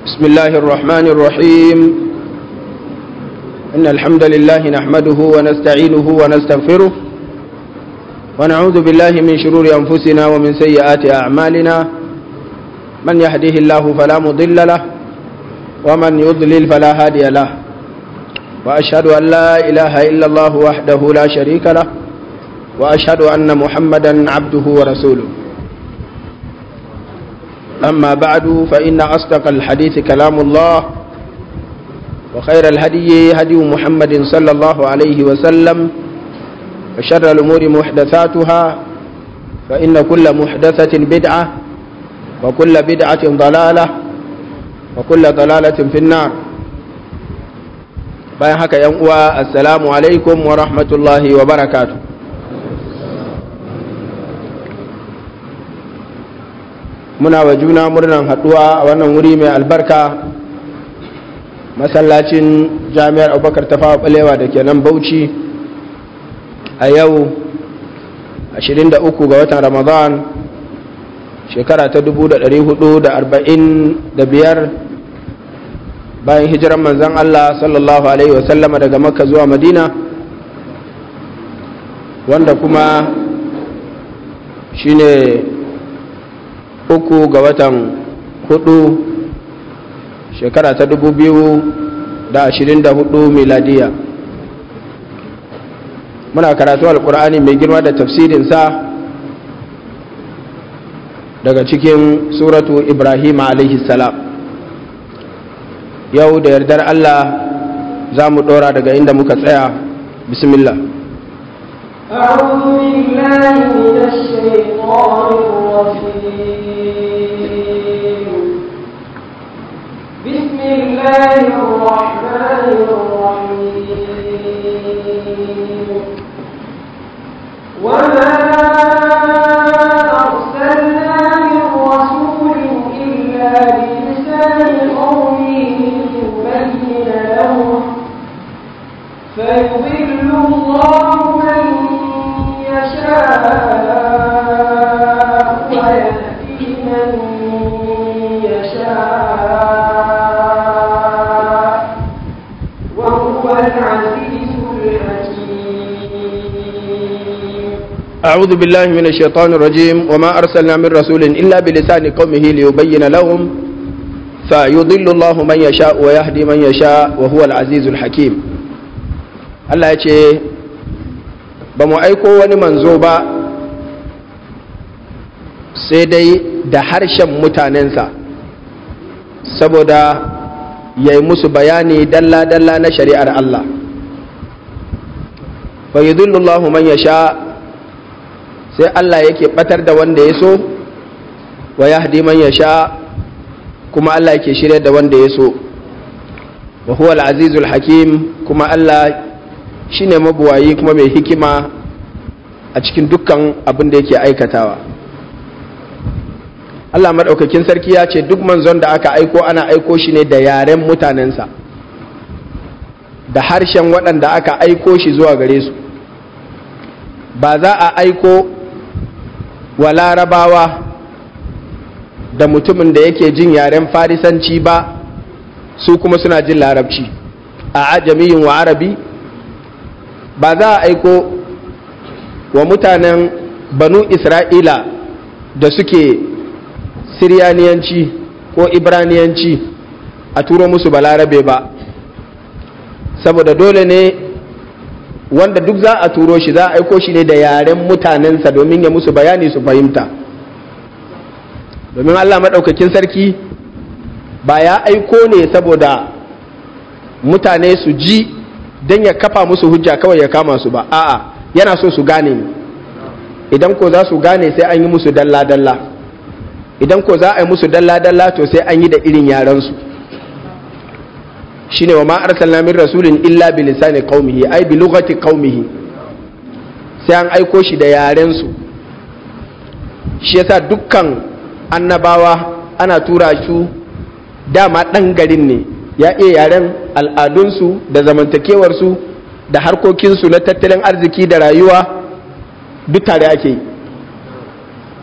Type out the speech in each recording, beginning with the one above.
بسم الله الرحمن الرحيم إن الحمد لله نحمده ونستعينه ونستغفره ونعوذ بالله من شرور أنفسنا ومن سيئات أعمالنا من يهده الله فلا مضل له ومن يضلل فلا هادي له وأشهد أن لا إله إلا الله وحده لا شريك له وأشهد أن محمدا عبده ورسوله أما بعد فإن أصدق الحديث كلام الله وخير الهدي هدي محمد صلى الله عليه وسلم وشر الأمور محدثاتها فإن كل محدثة بدعة وكل بدعة ضلالة وكل ضلالة في النار bayan haka yan uwa assalamu alaikum wa rahmatullahi wa barakatuh muna wa juna murnan haduwa a wannan wuri mai albarka masallacin jami'ar abubakar tafawa balewa da ke nan bauchi a yau 23 ga watan ramadan shekara ta 445 bayan hijiran manzan allah sallallahu alaihi wasallama daga makka zuwa madina wanda kuma shine uku ga watan hudu shekara ta dubu biyu da ashirin da hudu miladiya muna karatu alkur'ani mai girma da tafsirinsa daga cikin suratu ibrahim alaihi salam yau da yardar allah za mu dora daga inda muka tsaya bismillah أعوذ بالله من الشيطان الرجيم بسم الله الرحمن الرحيم وما أرسلنا من رسول إلا بلسان قومه ليبين لهم فيضل الله من يشاء ويهدي من يشاء وهو العزيز الحكيم أعوذ بالله من الشيطان الرجيم وما أرسلنا من رسول إلا بلسان قومه ليبين لهم فيضل الله من يشاء ويهدي من يشاء وهو العزيز الحكيم Allah ya ce ba mu aiko wani manzo ba sai dai da harshen mutanensa saboda ya yi musu bayani dalla-dalla na shari'ar Allah fa yudhillullahu man yasha sai Allah yake batar da wanda ya so wa yahdi man yasha kuma Allah yake shirya da wanda ya so wa huwa al-azizul hakim kuma Allah shine mabuwayi kuma mai hikima a cikin dukkan abin da yake aikatawa Allah maɗaukakin sarki ya ce duk manzon da aka aiko ana aiko shi ne da yaren mutanensa da harshen waɗanda aka aiko shi zuwa gare su ba za a aiko wa larabawa da mutumin da yake jin yaren farisanci ba su kuma suna jin larabci a ajamiyin wa arabi ba za a aiko wa mutanen banu isra'ila da suke siryaniyanci ko ibraniyanci a turo musu balarabe ba saboda dole ne wanda duk za a turo shi za a aiko shi ne da yaren mutanensa domin ya musu bayani su fahimta domin allah maɗaukakin sarki ba ya aiko ne saboda mutane su ji don ya kafa musu hujja kawai ya kama su ba a'a yana so su gane ne idan ko za su gane sai an yi musu dalla-dalla idan ko za a yi musu dalla-dalla to sai an yi da irin yarensu shine wa ma arsalna min rasulin illa bi lisani qaumihi ai bi lughati qaumihi sai an aiko shi da yaren su shi yasa dukkan annabawa ana tura su dama dan garin ne ya iya yaren al'adunsu da zamantakewarsu da harkokinsu na tattalin arziki da rayuwa duk tare ake yi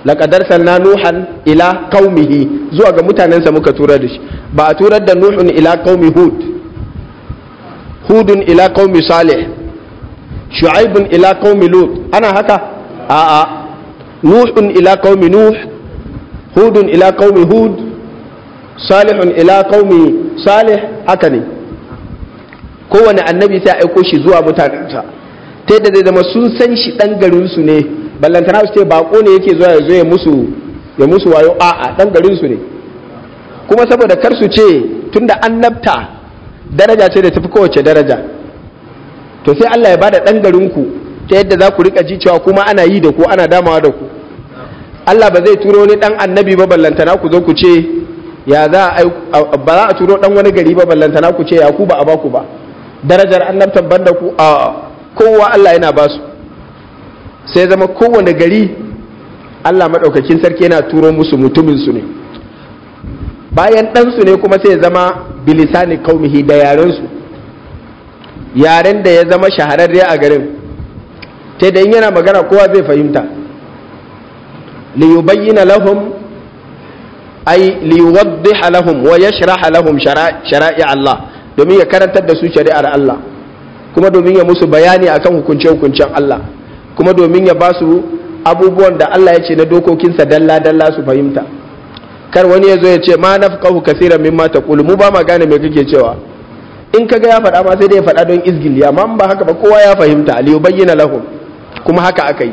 laqad arsalna nuhan ila qaumihi zuwa ga mutanensa muka turar da shi ba a turar da nuhun ila qaumi hud hudun ila qaumi salih shu'aibun ila qaumi lut ana haka a'a nuhun ila qaumi nuh hudun ila qaumi hud salihun ila qaumi salih haka ne kowane annabi sai aiko shi zuwa mutanensa ta yadda zai zama sun san shi dan garin su ne ballantana su ce bako ne yake zuwa ya zo ya musu ya musu wayo a'a dan garin su ne kuma saboda kar su ce tunda annabta daraja ce da tafi kowace daraja to sai Allah ya bada dan garin ku ta yadda za ku rika ji cewa kuma ana yi da ku ana damawa da ku Allah ba zai turo wani dan annabi ba ballantana ku zo ku ce ya za a ba za a turo dan wani gari ba ballantana ku ce ya ku ba a baku ba darajar annabtan banda ku a kowa Allah yana ba su sai zama kowane gari Allah maɗaukakin sarki yana turo musu mutumin su ne bayan ɗansu ne kuma sai ya zama bilisani kaumihi da yarensu yaren da ya zama shahararre a garin ta da in yana magana kowa zai fahimta liyubayyina lahum ay liyuwaddiha lahum wa yashraha lahum shara'i Allah domin ya karantar da su shari'ar Allah kuma domin ya musu bayani akan hukunce-hukuncen Allah kuma domin ya ba su abubuwan da Allah ya ce na dokokinsa dalla-dalla su fahimta kar wani ya zo ya ce ma nafqahu kaseeran mimma taqulu mu ba ma gane me kake cewa in kaga ya faɗa ma sai dai ya faɗa don izgili amma in ba haka ba kowa ya fahimta li yubayyana lahum kuma haka aka yi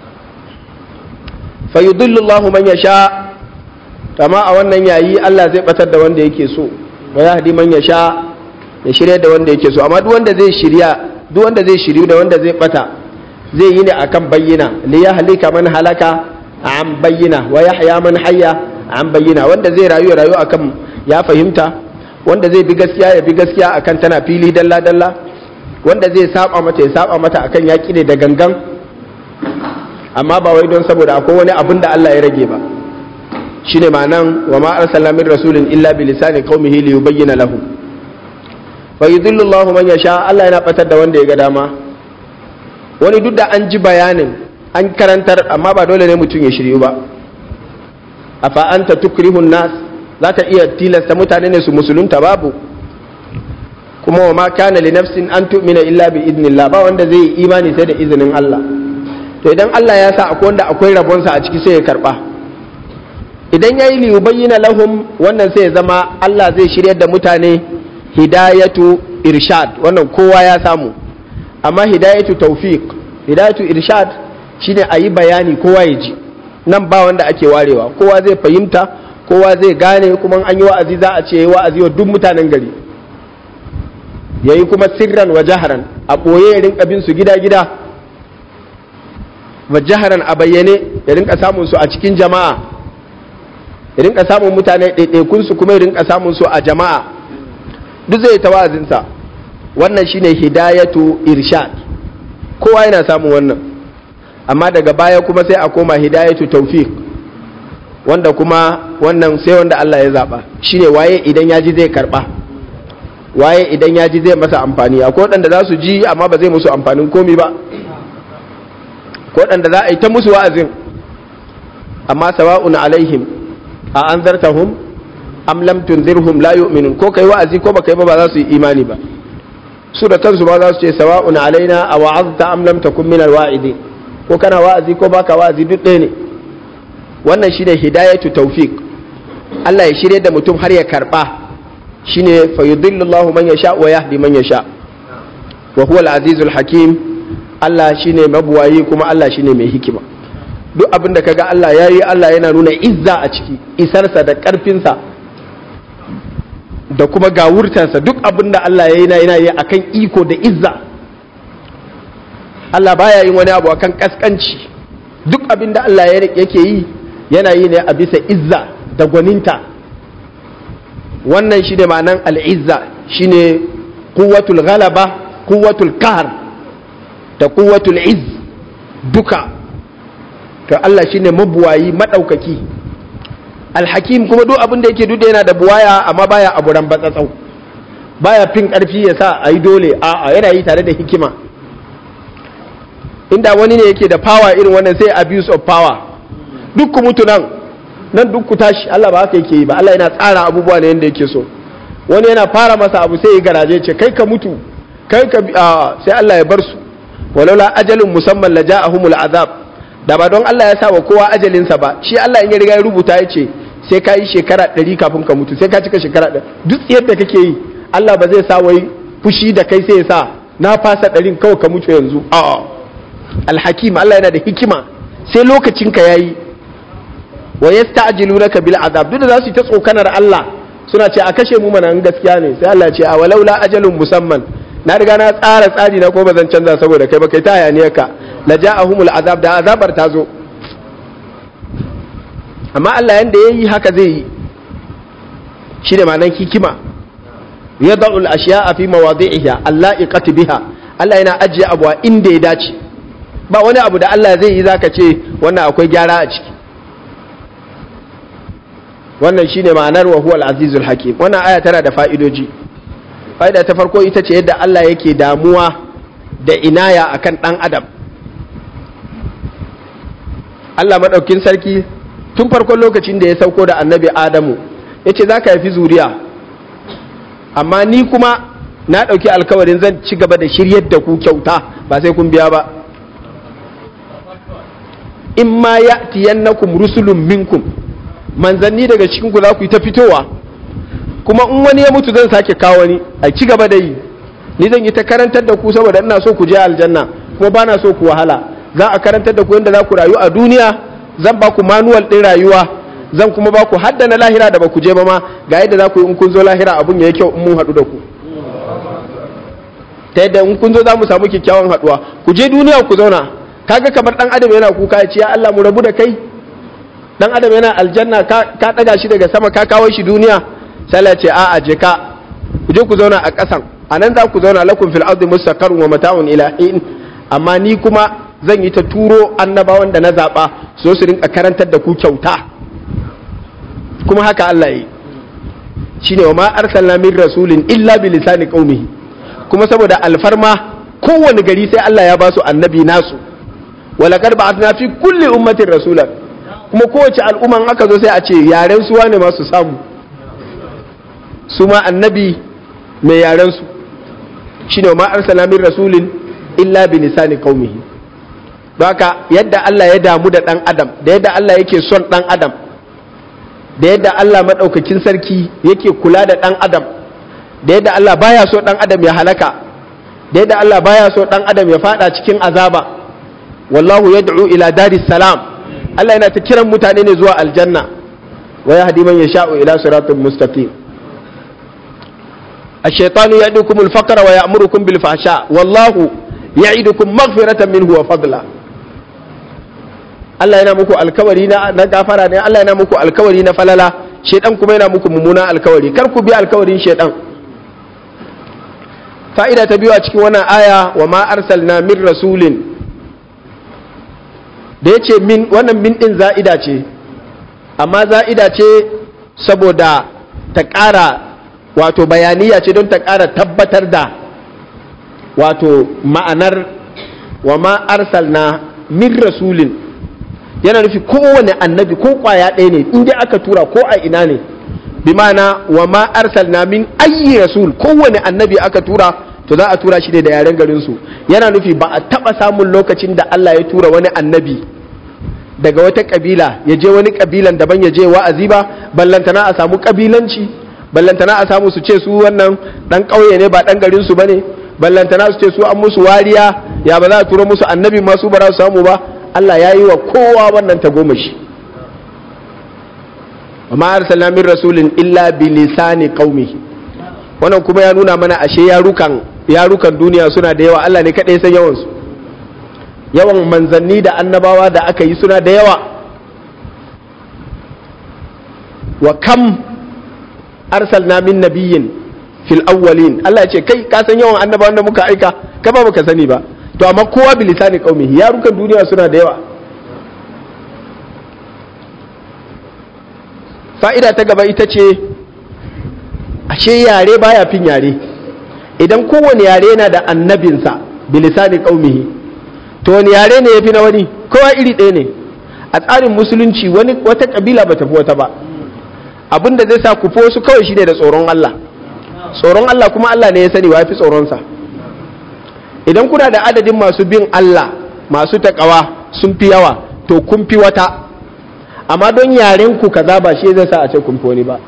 fa yudillu Allahu man yasha amma a wannan yayi Allah zai batar da wanda yake so wa yahdi man yasha ya shirya da wanda yake so amma duk wanda zai shirya duk wanda zai shiryu da wanda zai bata zai yi ne akan bayyana li yahlika man halaka an bayyana wa yahya man hayya an bayyana wanda zai rayu ya rayu akan ya fahimta wanda zai bi gaskiya ya bi gaskiya akan tana fili dalla dalla wanda zai saba mata ya saba mata akan yaki ne da gangan amma ba wai don saboda akwai wani abin da Allah ya rage ba shine ma'anan wa ma arsalna min rasulin illa bi lisani qaumihi li yubayyana lahum fa yudhillu Allah man yasha Allah yana batar da wanda ya ga dama wani duk da an ji bayanin an karantar amma ba dole ne mutum ya shiryu ba afa anta tukrihun nas zaka iya tilasta mutane ne su musulunta babu kuma wa ma kana li nafsin an tu'mina illa bi idnillah ba wanda zai yi imani sai da izinin Allah to idan Allah ya sa akwai wanda akwai rabonsa a ciki sai ya karba idan yayi li yubayyana lahum wannan sai ya zama Allah zai shiryar da mutane hidayatu irshad wannan kowa ya samu amma hidayatu tawfiq hidayatu irshad shine a yi bayani kowa ya ji nan ba wanda ake warewa kowa zai fahimta kowa zai gane kuma an yi wa'azi za a ce yi wa'azi wa duk mutanen gari ya yi kuma sirran wa jaharan a ɓoye ya rinka bin su gida-gida wa jaharan a bayyane ya rinka samun su a cikin jama'a ya rinka samun mutane ɗaiɗaikun su kuma ya rinka samun su a jama'a duk zai ta wa'azinsa wannan shine hidayatu irshad kowa yana samun wannan amma daga baya kuma sai a koma hidayatu tawfiq wanda kuma wannan sai wanda Allah ya zaba shine waye idan ya ji zai karba waye idan ya ji zai masa amfani akwai waɗanda za su ji amma ba zai musu amfanin komi ba ko waɗanda za a yi ta musu wa'azin amma sawa'un alaihim a anzartahum am lam tunzirhum la yu'minun ko kai wa'azi ko baka yi ba ba za su yi imani ba su da kansu ba za su ce sawa'un alaina a wa'azta am lam takun min alwa'idin ko kana wa'azi ko baka wa'azi duk ɗaya ne wannan shine hidayatu tawfiq Allah ya shirye da mutum har ya karba shine fa yudillu Allah man yasha wa yahdi man yasha wa huwa al-azizul hakim Allah shine mabuwayi kuma Allah shine mai hikima duk abin da kaga Allah yayi Allah yana nuna izza a ciki isarsa da karfinsa da kuma gawurtarsa duk abin da Allah ya yi na yana yi akan iko da izza Allah baya yin wani abu akan kaskanci duk abin da Allah yake yi yana yi ne a bisa izza da gwaninta wannan shi ne ma'anan al'izza shi ne kuwatul galaba kuwatul kahar da kuwatul iz duka to Allah shi ne mabuwayi maɗaukaki alhakim kuma duk abin da yake duk yana da buwaya amma baya abu ran batsatsau baya fin ƙarfi ya sa a yi dole a'a yana yi tare da hikima inda wani ne yake da power irin wannan sai abuse of power duk ku mutu nan nan duk ku tashi Allah ba haka yake yi ba Allah yana tsara abubuwa ne yanda yake so wani yana fara masa abu sai ya garaje ce kai ka mutu kai ka sai Allah ya bar su walaula ajalin musamman la ja'ahumul azab da ba don Allah ya sa wa kowa ajalinsa ba shi Allah in ya riga ya rubuta ya ce sai ka yi shekara ɗari kafin ka mutu sai ka cika shekara ɗari duk yadda kake yi Allah ba zai sa wai fushi da kai sai ya sa na fasa ɗarin kawai ka mutu yanzu a'a alhakim Allah yana da hikima sai lokacin ka yayi wa yasta'jilunaka bil azab duk da za su yi ta tsokanar Allah suna ce a kashe mu mana in gaskiya ne sai Allah ya ce a walaula ajalun musamman na riga na tsara tsari na ko ba zan canza saboda kai ba kai ta hayaniyar ka la ja'ahumul azab da azabar ta zo amma Allah yanda yayi haka zai yi shi da ma'anar hikima yada'u al-ashya'a fi mawadi'iha alla'iqati biha Allah yana ajiye abu a inda ya dace ba wani abu da Allah zai yi zaka ce wannan akwai gyara a ciki wannan shine ma'anar wa huwal azizul hakim wannan aya tana da fa'idoji fa'ida ta farko ita ce yadda Allah yake damuwa da inaya akan dan adam Allah madaukin sarki tun farkon lokacin da ya sauko da annabi Adamu yace zaka haifi zuriya amma ni kuma na ɗauki alkawarin zan ci gaba da shiryar da ku kyauta ba sai kun biya ba in ma ya tiyannakum rusulun minkum manzanni daga cikin ku za ku yi ta fitowa kuma in wani ya mutu zan sake kawo wani a ci gaba da yi ni zan yi ta karantar da ku saboda ina so ku je aljanna kuma ba na so ku wahala za a karantar da ku yadda za ku rayu a duniya zan ba ku manuwal ɗin rayuwa zan kuma ba ku haddana lahira da ba ku je ba ma ga yadda za ku yi in kun zo lahira abun ya yi kyau in mun haɗu da ku ta yadda in kun zo za mu samu kyakkyawan haɗuwa ku je duniya ku zauna kaga kamar ɗan adam yana kuka ya ce ya Allah mu rabu da kai ɗan adam yana aljanna ka ɗaga shi daga sama ka kawo shi duniya sai ya ce a'a je ka ku je ku zauna a ƙasan a nan za ku zauna lakum fil ardi mustaqarrun wa mata'un ila hin amma ni kuma zan yi ta turo annabawan da na zaɓa so su rinka karantar da ku kyauta kuma haka Allah yi shine wa ma arsalna min rasulin illa bi lisani qaumihi kuma saboda alfarma kowane gari sai Allah ya ba su annabi nasu wala qad ba'athna fi kulli ummatin rasulan kuma kowace al'umma aka zo sai a ce yaren su wane ma su samu su ma annabi mai yaren su shine wa ma arsalna min rasulin illa bi lisani qaumihi don haka yadda Allah ya damu da dan adam da yadda Allah yake son dan adam da yadda Allah maɗaukakin sarki yake kula da ɗan adam da yadda Allah baya so ɗan adam ya halaka da yadda Allah baya so ɗan adam ya fada cikin azaba wallahu yad'u ila daris salam Allah yana ta kiran mutane ne zuwa aljanna wa yahdi man yasha'u ila siratal mustaqim الشيطان يعدكم الفقر ويأمركم بالفحشاء والله يعدكم مغفرة منه وفضلا Allah yana muku alkawari na gafara ne Allah yana muku alkawari na falala shedan kuma yana muku mummuna alkawari kar ku bi alkawarin shedan fa'ida ta biyu a cikin wannan aya wa ma arsalna min rasulin da yace min wannan min din za'ida ce amma za'ida ce saboda ta ƙara wato bayaniya ce don ta ƙara tabbatar da wato ma'anar wa ma arsalna min rasulin yana nufi kowane annabi ko kwaya ɗaya ne in dai aka tura ko a ina ne bi mana wa ma arsalna min ayyi rasul kowane annabi aka tura to za a tura shi ne da yaren garin su yana nufi ba a taba samun lokacin da Allah ya tura wani annabi daga wata kabila ya je wani kabilan daban ya je wa'azi ba ballantana a samu kabilanci ballantana a samu su ce su wannan dan ƙauye ne ba dan garin su bane ballantana su ce su an musu wariya ya ba za a tura musu annabi ma su ba za su samu ba Allah ya yi wa kowa wannan tagomashi wa ma arsalna min rasulin illa bi lisani qaumi wannan kuma ya nuna mana ashe yarukan yarukan duniya suna da yawa Allah ne kadai san yawan su yawan manzanni da annabawa da aka yi suna da yawa wa kam arsalna min nabiyyin fil awwalin Allah ya ce kai ka san yawan annabawan da muka aika ka ba baka sani ba to amma kowa bilisani qaumihi yarukan duniya suna da yawa fa'ida ta gaba ita ce ashe yare baya fin yare idan kowane yare yana da annabinsa bilisani qaumihi to wani yare ne yafi na wani kowa iri ɗaya ne a tsarin musulunci wani wata kabila ba tafi wata ba abin da zai sa ku su kawai shine da tsoron Allah tsoron Allah kuma Allah ne ya sani wa fi tsoronsa idan kuna da adadin masu bin Allah masu takawa sun fi yawa to kun fi wata amma don yaren ku kaza ba shi zai sa a ce kun fi wani ba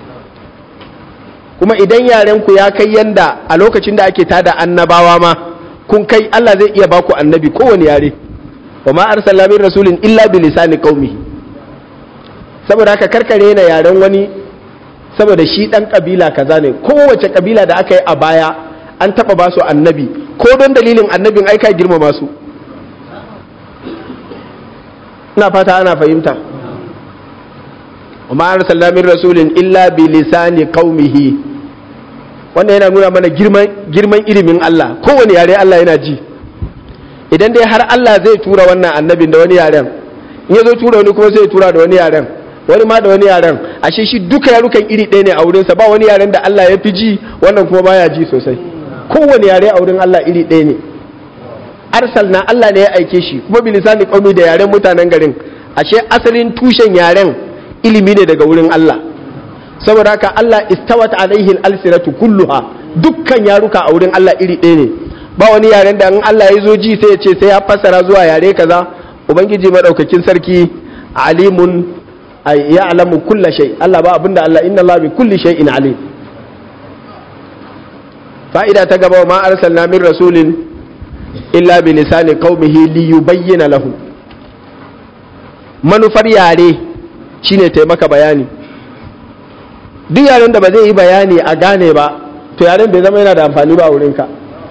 kuma idan yaren ku ya kai yanda a lokacin da ake tada annabawa ma kun kai Allah zai iya baku annabi kowane yare wa ma arsalna min rasulin illa bi lisani qaumihi saboda haka karkare na yaren wani saboda shi dan kabila kaza ne kowace kabila da aka yi a baya an taba ba su annabi ko don dalilin annabin aika girmama su ina fata ana fahimta wa ma arsalna min rasulin illa bi lisani qaumihi wannan yana nuna mana girman girman ilimin Allah kowane yare Allah yana ji idan dai har Allah zai tura wannan annabin da wani yaren in ya zo tura wani kuma sai ya tura da wani yaren wani ma da wani yaren ashe shi duka yarukan iri ɗaya ne a wurinsa ba wani yaren da Allah ya fi ji wannan kuma baya ji sosai kowane yare a wurin Allah iri ɗaya ne arsal na Allah ne ya aike shi kuma bilisani qaumi da yaren mutanen garin ashe asalin tushen yaren ilimi ne daga wurin Allah saboda haka Allah istawat alaihi al-alsinatu kulluha dukkan yaruka a wurin Allah iri ɗaya ne ba wani yaren da in Allah ya zo ji sai ya ce sai ya fassara zuwa yare kaza ubangiji madaukakin sarki alimun ya alamu kulla shay Allah ba abinda Allah inna Allah bi kulli shay'in alim fa'ida ta gaba ma arsalna min rasulin illa bi lisani qaumihi li yubayyana lahu manufar yare shine taimaka bayani duk yaren da ba zai yi bayani a gane ba to yaren bai zama yana da amfani ba a wurinka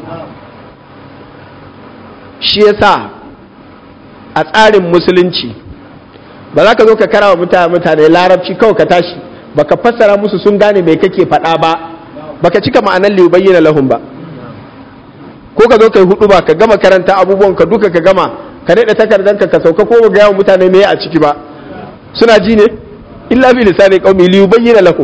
shi yasa a tsarin musulunci ba za ka zo ka kara wa mutane mutane larabci kawai ka tashi baka fassara musu sun gane mai kake faɗa ba baka cika ma'anar liyu bayyana lahun ba ko ka zo ka yi hudu ba ka gama karanta abubuwan ka duka ka gama ka daɗa takardanka ka sauka ko ga yawan mutane mai a ciki ba suna ji ne illa bi lisani qaumi liyu bayyana lahum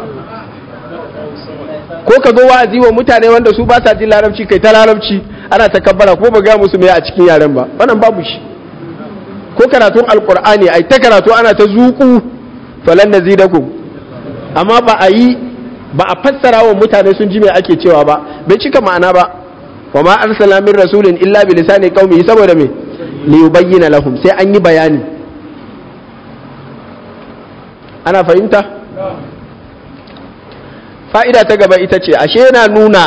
ko ka zo wa'azi wa mutane wanda su ba sa jin larabci kai ta larabci ana takabbara ko ba ga musu mai a cikin yaren ba wannan babu shi ko karatun alkur'ani ai ta karatu ana ta zuku falan nazidakum amma ba a yi ba a fassara wa mutane sun ji me ake cewa ba bai cika ma'ana ba wa ma arsala min rasulin illa bi lisani qaumi saboda me li yubayyana lahum sai an yi bayani ana fahimta fa'ida ta gaba ita ce ashe yana nuna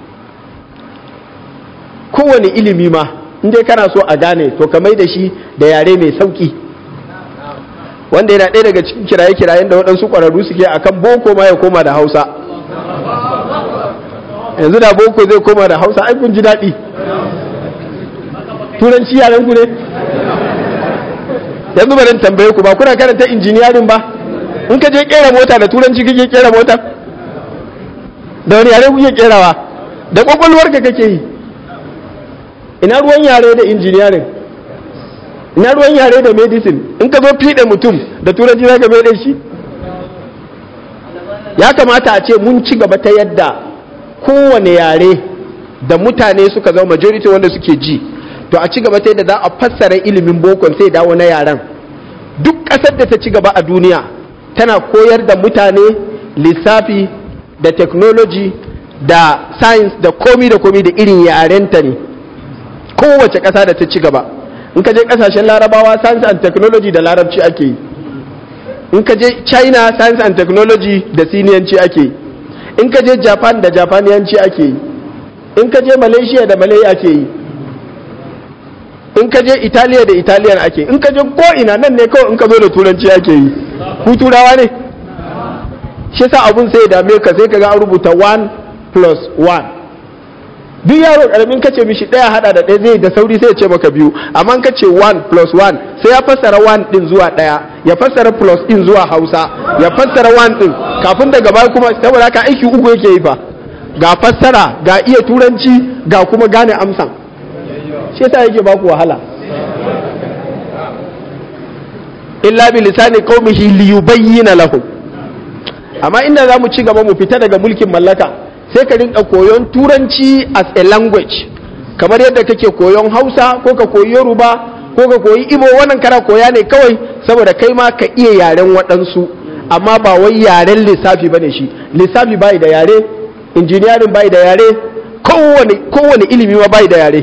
kowane ilimi ma in dai kana so a gane to ka mai da shi da yare mai sauki wanda yana ɗaya daga cikin kiraye-kirayen da waɗansu ƙwararru suke a kan boko ma ya koma da hausa yanzu da boko zai koma da hausa ai kun ji daɗi turanci yaren ku ne yanzu bari tambaye ku ba kuna karanta injiniyarin ba in ka je kera mota da turanci kake kera mota da wani yare kuke kerawa da kwakwalwarka kake yi ina ruwan yare da injiniyarin ina ruwan yare da medicine in ka zo fiɗe mutum da turanci za ka mai shi ya kamata a ce mun ci gaba ta yadda kowane yare da mutane suka zama majority wanda suke ji to a ci gaba ta yadda za a fassara ilimin bokon sai dawo na yaren duk ƙasar da ta ci gaba a duniya tana koyar da mutane lissafi da technology da science da komi da komi da irin yarenta ne kowace ƙasa da ta ci gaba in ka je ƙasashen larabawa science and technology da larabci ake yi in ka je china science and technology da siniyanci ake yi in ka je japan da japaniyanci ake yi in ka je malaysia da malay ake yi in ka je italiya da italiyan ake in ka je ko'ina nan ne kawai in ka zo da turanci ake yi ku turawa ne shi sa abun sai ya dame ka sai ka ga an rubuta 1 plus 1 duk yaro karamin kace mishi daya hada da daya zai da sauri sai ya ce maka biyu amma ka ce 1 plus 1 sai ya fassara 1 din zuwa daya ya fassara plus din zuwa hausa ya fassara 1 din kafin daga baya kuma saboda haka aiki uku yake yi fa ga fassara ga iya turanci ga kuma gane amsan shi yasa yake baku wahala illa bi lisani qaumihi liyubayyana lahum amma inda za mu ci gaba mu fita daga mulkin mallaka sai ka rinka koyon turanci as a language kamar yadda kake koyon hausa ko ka koyi yoruba ko ka koyi ibo wannan kana koya ne kawai saboda kai ma ka iya yaren waɗansu amma ba wai yaren lissafi bane shi lissafi bai da yare injiniyarin bai da yare kowane kowane ilimi ma bai da yare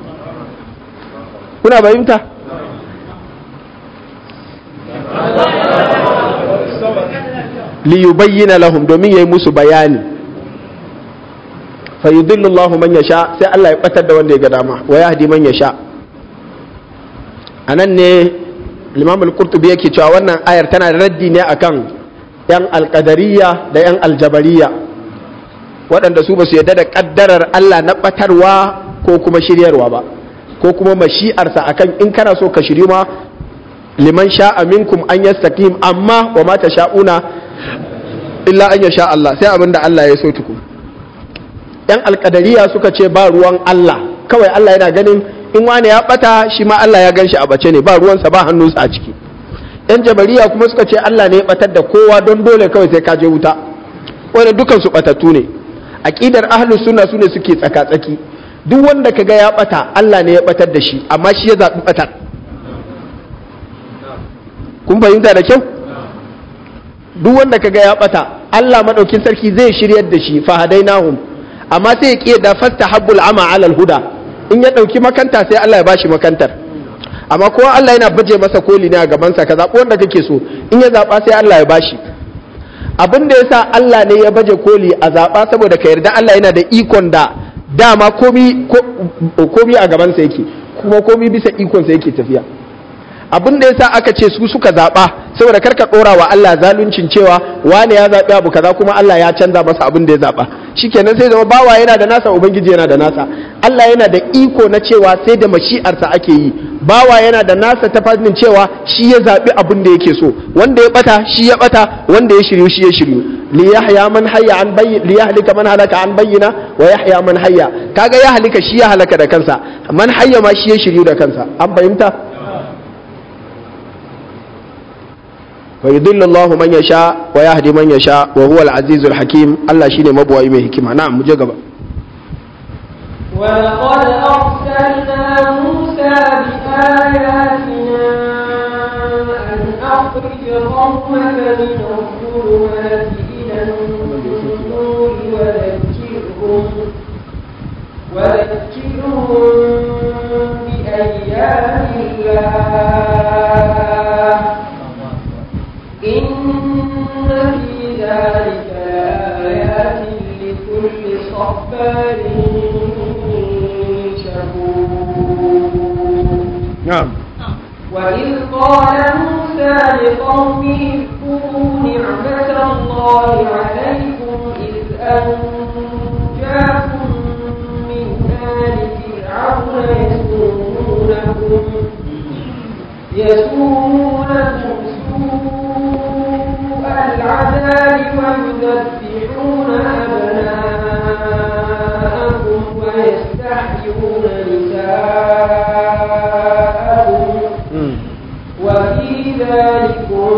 kuna fahimta liyubayyana lahum domin yayi musu bayani fa yudillu Allahu man yasha sai Allah ya batar da wanda ya ga dama wa yahdi man yasha anan ne Imam al-Qurtubi yake cewa wannan ayar tana da raddi ne akan yan alqadariyya da yan aljabariya waɗanda su ba su yarda da kaddarar Allah na batarwa ko kuma shiryarwa ba ko kuma mashi'arsa akan in kana so ka shiryu ma liman sha'a minkum an yastaqim amma wa ma tasha'una illa an yasha Allah sai abinda Allah ya so tuku yan alkadariya suka ce ba ruwan Allah kawai Allah yana ganin in wani ya bata shi ma Allah ya gan shi a bace ne ba ruwansa ba hannunsa a ciki yan jabariya kuma suka ce Allah ne ya batar da kowa don dole kawai sai ka je wuta wanda dukan su batattu ne aqidar ahlus sunna sune suke tsaka tsaki duk wanda kaga ya bata Allah ne ya batar da shi amma shi ya zabi batar kun fahimta da kyau duk wanda kaga ya bata Allah madaukin sarki zai shiryar da shi fa hadainahum amma sai ya kiyada fasta habbul ama alal huda in ya dauki makanta sai Allah ya bashi makantar amma kowa Allah yana baje masa koli ne a gaban sa ka zabi wanda kake so in ya zaba sai Allah ya bashi abin da yasa Allah ne ya baje koli a zaba saboda ka yarda Allah yana da ikon da dama komi komi a gaban sa yake kuma komi bisa ikon sa yake tafiya abin da yasa aka ce su suka zaba saboda karka dora wa Allah zaluncin cewa wane ya zabi abu kaza kuma Allah ya canza masa abin da ya zaba shikenan sai zama bawa yana da nasa ubangiji yana da nasa Allah yana da iko na cewa sai da mashi'arsa ake yi bawa yana da nasa ta fannin cewa shi ya zabi abin da yake so wanda ya bata shi ya bata wanda ya shiryu shi ya shiryu li yahya man hayya an bayyin li yahlika man halaka an bayyina wa yahya man hayya kaga ya halika shi ya halaka da kansa man hayya ma shi ya shiryu da kansa an fahimta ويضل الله من يشاء ويهدي من يشاء وهو العزيز الحكيم الله شيني مبوي mai hikima na'am muje gaba ولقد أرسلنا موسى بآياتنا أن أخرج قومك من الظلمات إلى النور وذكرهم وذكرهم بأيام الله إن في ذلك لآيات لكل صبار شكور na'am وإذ قال موسى لقومه اذكروا نعمة الله عليكم إذ أنجاكم من آل فرعون يسومونكم يسومونكم سوء العذاب ويذبحون أبناءكم ويستحيون نساءكم وفي ذلكم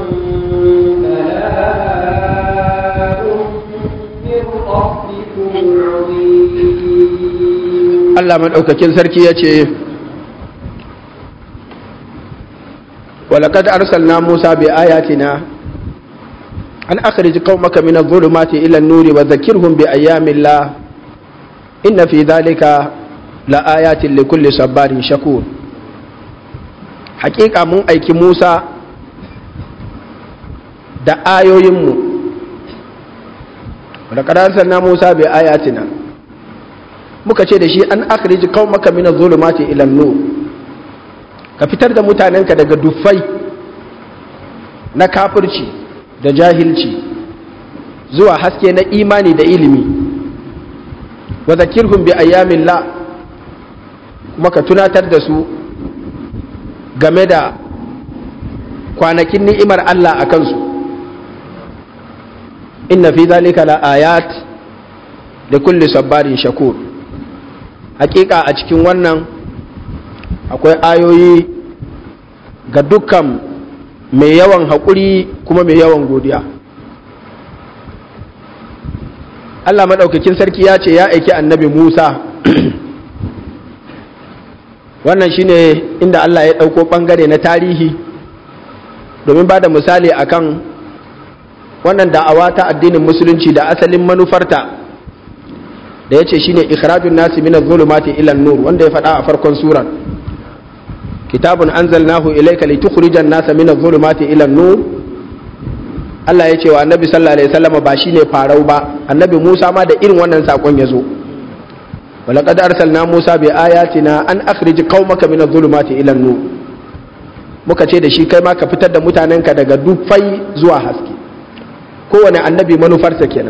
بلاء من ربكم عظيم Allah madaukakin sarki ya ce ولقد أرسلنا موسى بآياتنا أن أخرج قومك من الظلمات إلى النور وذكرهم بأيام الله إن في ذلك لآيات لكل صبار شكور حقيقة من أيك موسى da ayoyinmu ولقد أرسلنا موسى بآياتنا muka ce da shi an akhrij qaumaka min adh-dhulumati ila an-nur ka fitar da mutanenka daga duffai na kafirci da jahilci zuwa haske na imani da ilimi wa zakirhum bi ayyamillah kuma ka tunatar da su game da kwanakin ni'imar Allah a kansu inna fi zalika la ayat da kulli sabbarin shakur hakika a cikin wannan akwai ayoyi ga dukkan mai yawan haƙuri kuma mai yawan godiya Allah maɗaukakin sarki ya ce ya aiki annabi Musa wannan shine inda Allah ya ɗauko ɓangare na tarihi domin ba da misali akan wannan da'awa ta addinin musulunci da asalin manufarta da ya ce shine ikhrajun nasi min zulumati ila nur wanda ya faɗa a farkon surar kitabun anzalnahu ilayka litukhrijan nasa min zulumati ila nur Allah ya ce wa annabi sallallahu alaihi wasallam ba shine farau ba annabi Musa ma da irin wannan sakon ya zo ولقد أرسلنا موسى بآياتنا أن أخرج قومك من الظلمات إلى النور muka ce da shi kai ma ka fitar da mutanenka daga dufai zuwa haske kowane annabi manufarsa kenan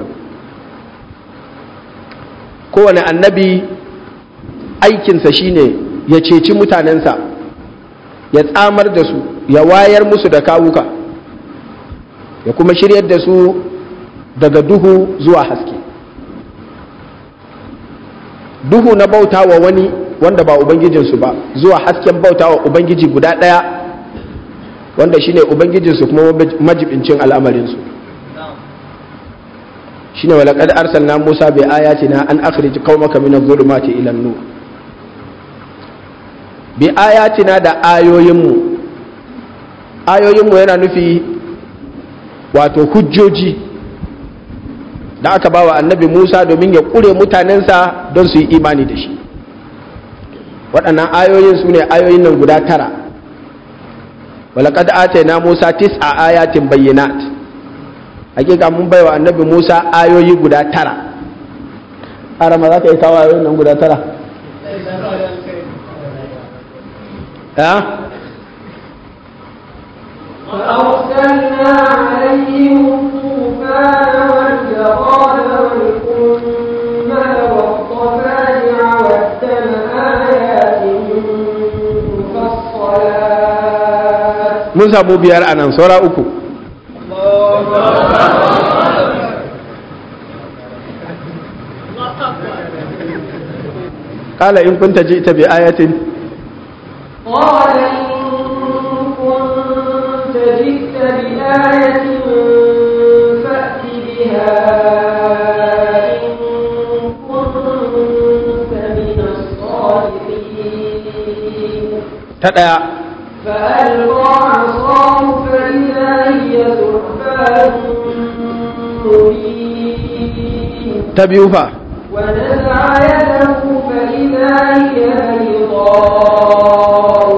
kowane annabi aikinsa shine ya ceci mutanensa ya tsamar da su ya wayar musu da kawuka ya kuma shiryar da su daga duhu zuwa haske duhu na bauta wa wani wanda ba ubangijinsu ba zuwa hasken bauta wa ubangiji guda ɗaya wanda shine ubangijinsu kuma majibincin al'amarinsu shine walaqad arsalna Musa bi ayatina an akhrij qaumaka min adh-dhulumati ila an-nur bi ayatina da ayoyinmu ayoyinmu yana nufi wato hujjoji da aka bawa annabi Musa domin ya kure mutanensa don su yi imani da shi waɗannan ayoyin su ne ayoyin nan guda tara walaqad atayna Musa tis'a ayatin bayyinat hakika mun baiwa annabi Musa ayoyi guda tara arama za ka yi kawo ayoyin nan guda tara ya فأرسلنا عليهم الطوفان والجراد والقمل والضفادع والدم آيات مفصلات mun samu biyar a nan saura uku قال إن كنت جئت بآية قال إن كنت جئت بآية فأت بها إن كنت من الصادقين تدعى فألقى عصاه فإذا هي ثعبان مبين تبيوفا ونزع يده فإذا هي بيضاء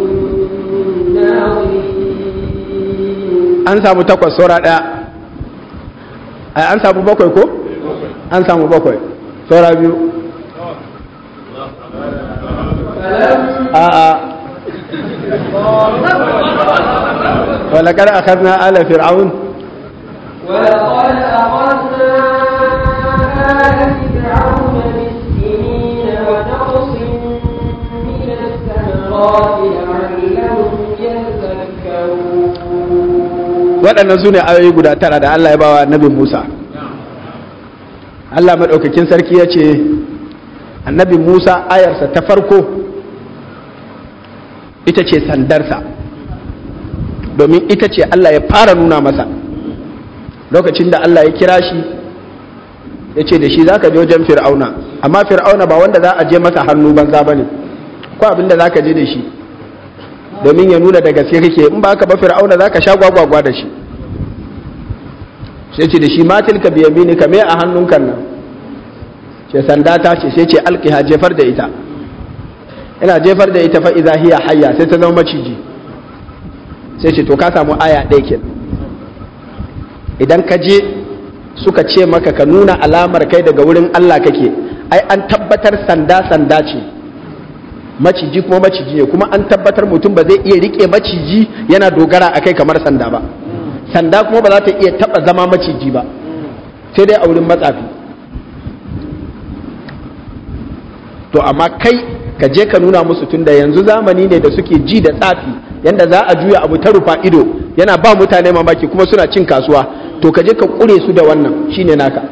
للناظرين an samu takwas saura ɗaya ai an samu bakwai ko an samu bakwai saura biyu فلما a'a ولقد أخذنا آل فرعون ولقد أخذنا آل فرعون بالسنين ونقص من الثمرات لعلهم يذكرون waɗannan su ne ayoyi guda tara da Allah ya bawa annabi Musa Allah maɗaukakin sarki ya ce annabi Musa ayarsa ta farko ita ce sandarsa domin ita ce Allah ya fara nuna masa lokacin da Allah ya kira shi ya ce da shi za ka je wajen fir'auna amma fir'auna ba wanda za a je masa hannu banza ba ne ko abin da za ka je da shi domin ya nuna da gaske kake in ba ka ba fir'auna za ka sha gwagwagwa da shi sai ce da shi matilka biya mini ka me a hannunkan nan ce sanda ta ce sai ce alkiha jefar da ita ina jefar da ita fa iza hiya hayya sai ta zama maciji sai ce to ka samu aya ɗaya ke idan ka je suka ce maka ka nuna alamar kai daga wurin Allah kake ai an tabbatar sanda sanda ce maciji kuma maciji ne kuma an tabbatar mutum ba zai iya rike maciji yana dogara a kai kamar sanda ba sanda kuma ba za ta iya taba zama maciji ba sai dai a wurin matsafi to amma kai ka je ka nuna musu tunda yanzu zamani ne da suke ji da tsafi yanda za a juya abu ta rufa ido yana ba mutane mamaki kuma suna cin kasuwa to ka je ka kure su da wannan shine naka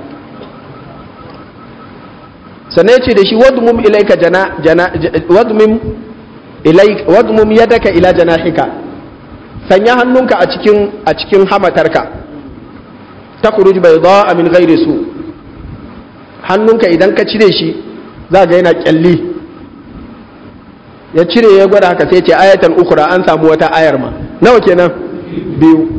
sannan ya ce da shi wadmum ilaika jana jana wadmum ilaik wadmum yadaka ila janahika sanya hannunka a cikin a cikin hamatarka takhruj bayda min ghairi su hannunka idan ka cire shi za ga yana kyalli ya cire ya gwada haka sai ce ayatan ukura an samu wata ayar ma nawa kenan biyu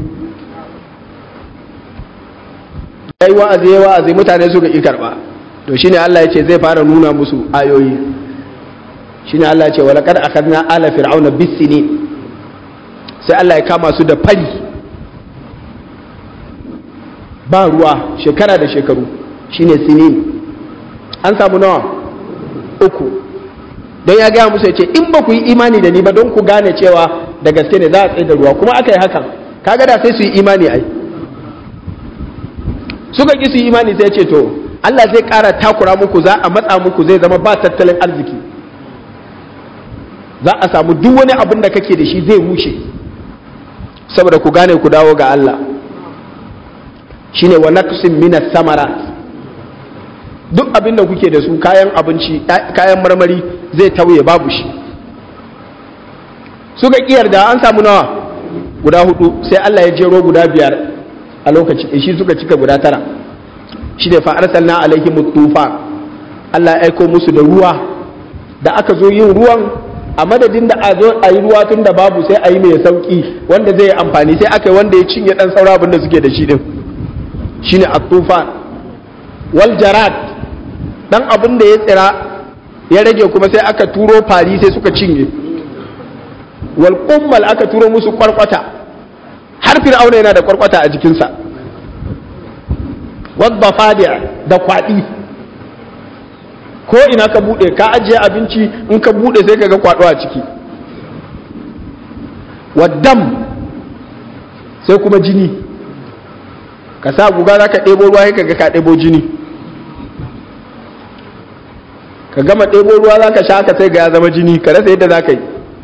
yayi wa'azi yayi wa'azi mutane suka ki karba to shine Allah ya ce zai fara nuna musu ayoyi shine Allah ya ce wa laqad akhadna ala fir'auna bis-sinin sai Allah ya kama su da fari ba ruwa shekara da shekaru shine sinin an samu nawa uku don ya gaya musu ya ce in ba ku yi imani da ni ba don ku gane cewa da gaske ne za a tsaye da ruwa kuma aka yi hakan kaga da sai su yi imani ai suka ki su yi imani sai ce to Allah zai ƙara takura muku za a matsa muku zai zama ba tattalin arziki za a samu duk wani abin da kake da shi zai rushe saboda ku gane ku dawo ga Allah shine wa naqsin minas samarat duk abin da kuke da su kayan abinci kayan marmari zai tauye babu shi suka kiyar da an samu nawa guda hudu sai Allah ya jero guda biyar a lokaci shi suka cika guda tara shi ne fa arsalna alaihim tufan Allah ya aiko musu da ruwa da aka zo yin ruwan a madadin da a zo a yi ruwa tun da babu sai a yi mai sauki wanda zai yi amfani sai aka yi wanda ya cinye dan saura abin da suke da shi din shine at-tufan wal jarad dan abin da ya tsira ya rage kuma sai aka turo fari sai suka cinye wal kummal aka turo musu kwarkwata har fir'auna yana da kwarkwata a jikinsa wadda fadiya da kwaɗi ko ina ka buɗe ka ajiye abinci in ka buɗe sai ka ga kwaɗo a ciki waddam sai kuma jini ka sa guga za ka ɗebo ruwa sai ka ga ka ɗebo jini ka gama ɗebo ruwa za ka sha ka sai ga ya zama jini ka rasa yadda za ka yi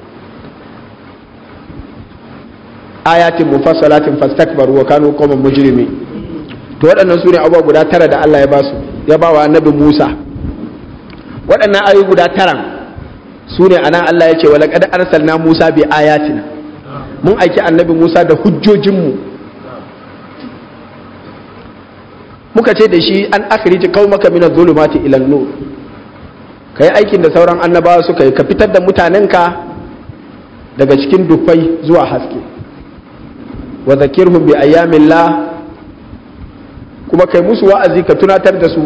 ayatin mufassalatin fastakbaru wa kanu qauman mujrimi to waɗannan su ne abubuwa guda tara da Allah ya ba su ya ba wa annabi Musa waɗannan ayoyi guda tara su ne anan Allah ya ce wa laqad arsalna Musa bi ayatina mun aiki annabi Musa da hujjojinmu muka ce da shi an akhrij qaumaka min adh-dhulumati ila an-nur kai aikin da sauran annabawa suka yi ka fitar da mutanenka daga cikin dufai zuwa haske wa zakirhum bi ayyamillah kuma kai musu wa'azi ka tunatar da su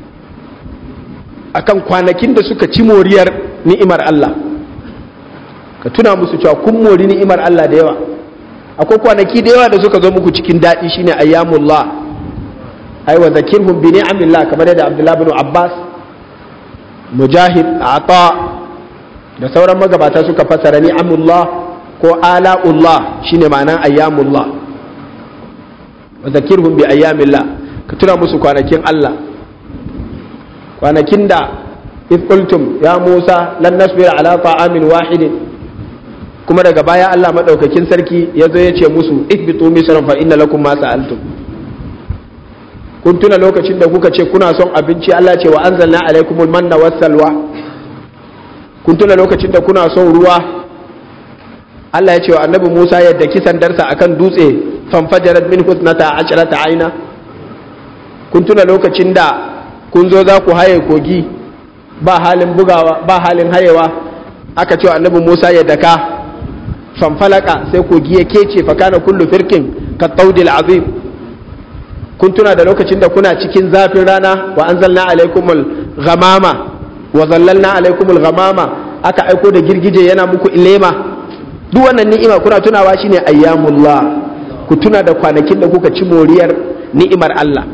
akan kwanakin da suka ci moriyar ni'imar Allah ka tuna musu cewa kun mori ni'imar Allah da yawa akwai kwanaki da yawa da suka zo muku cikin daɗi shine ayyamullah ai wa zakirhum bi ni'amillah kamar yadda Abdullah bin Abbas Mujahid Ata da sauran magabata suka fasara ni'amullah ko ala'ullah shine ma'anan ayyamullah wa zakirhum bi ayyamillah ka tuna musu kwanakin Allah kwanakin da if qultum ya Musa lan nasbira ala ta'amin wahidin kuma daga baya Allah madaukakin sarki ya zo ya ce musu ihbitu misran fa inna lakum ma sa'altum kun tuna lokacin da kuka ce kuna son abinci Allah ce wa anzalna alaikumul manna was salwa kun tuna lokacin da kuna son ruwa Allah ya ce wa annabi Musa yadda kisan darsa akan dutse fanfajarat min husnata asharata aina kun tuna lokacin da kun zo za ku haye kogi ba halin bugawa ba halin hayewa aka ce wa annabi Musa ya daka fanfalaka sai kogi ya kece fa kana kullu firkin ka taudil azim kun tuna da lokacin da kuna cikin zafin rana wa anzalna alaikumul ghamama wa zallalna alaikumul ghamama aka aiko da girgije yana muku ilema duk wannan ni'ima kuna tunawa shine ayyamullah ku tuna da kwanakin da kuka ci moriyar ni'imar Allah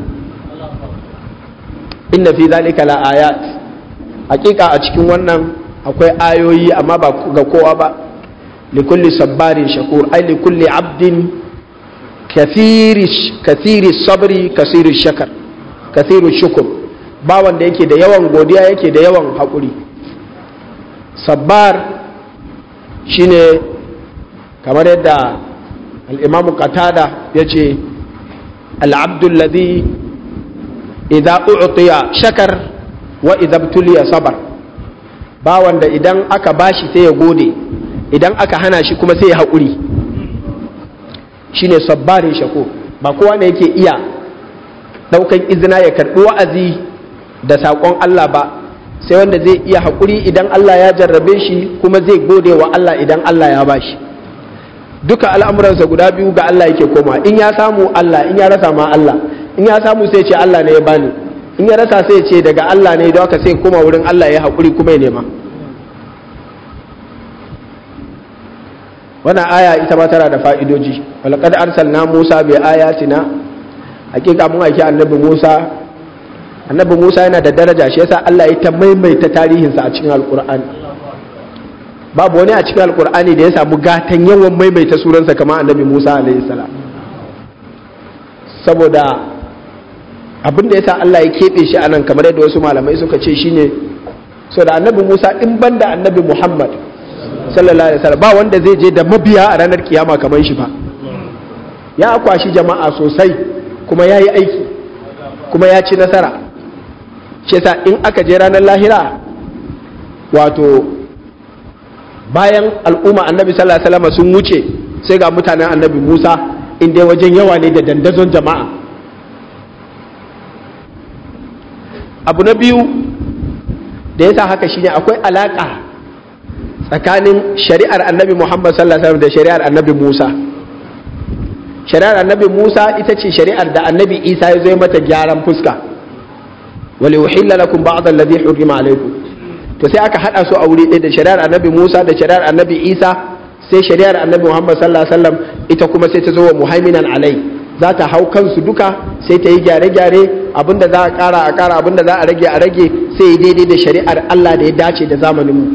inna fi zalika la ayat hakika a cikin wannan akwai ayoyi amma ba ga kowa ba li kulli sabbarin shakur ai li kulli abdin kathiri kathiri sabri kathiri shakar kathiri shukur ba wanda yake da yawan godiya yake da yawan haƙuri sabbar shine kamar yadda al'imamu qatada ya ce al'abdulladi idan u'tiya shakar wa idan tuliya sabar ba wanda idan aka bashi sai ya gode idan aka hana shi kuma sai ya haƙuri shine sabbarin shako ba kowa ne yake iya ɗaukan izina ya karɓi wa'azi da saƙon Allah ba sai wanda zai iya haƙuri idan Allah ya jarrabe shi kuma zai gode wa Allah idan Allah ya bashi duka al'amuransa guda biyu ga Allah yake koma in ya samu Allah in ya rasa ma Allah in ya samu sai ce Allah ne ya bani in ya rasa sai ce daga Allah ne don haka sai koma wurin Allah ya haƙuri kuma ya nema wannan aya ita ma tana da fa'idoji walaqad arsalna Musa bi ayatina hakika mun aiki annabi Musa annabi Musa yana da daraja shi yasa Allah ya ta maimaita tarihinsa a cikin alkur'ani babu wani a cikin alkur'ani da ya samu gatan yawan maimaita suransa kamar annabi Musa alaihi salam saboda abin da yasa Allah ya keɓe shi anan kamar yadda wasu malamai suka ce shine so da annabi Musa in banda annabi Muhammad sallallahu alaihi wasallam ba wanda zai je da mabiya a ranar kiyama kamar shi ba ya kwashi jama'a sosai kuma ya yi aiki kuma ya ci nasara shi yasa in aka je ranar lahira wato bayan al'umma annabi sallallahu alaihi wasallam sun wuce sai ga mutanen annabi Musa inda wajen yawa ne da dandazon jama'a abu na biyu da yasa haka shine akwai alaka tsakanin shari'ar annabi Muhammad sallallahu alaihi wasallam da shari'ar annabi Musa shari'ar annabi Musa ita ce shari'ar da annabi Isa ya zo mata gyaran fuska wali uhilla lakum ba'd alladhi hurrima alaykum to sai aka hada su a wuri ɗaya da shari'ar annabi Musa da shari'ar annabi Isa sai shari'ar annabi Muhammad sallallahu alaihi wasallam ita kuma sai ta zo wa muhaiminan alai za ta hau kansu duka sai ta yi gyare-gyare abinda za a kara a kara abinda za a rage a rage sai daidai da shari'ar Allah da ya dace da zamanin mu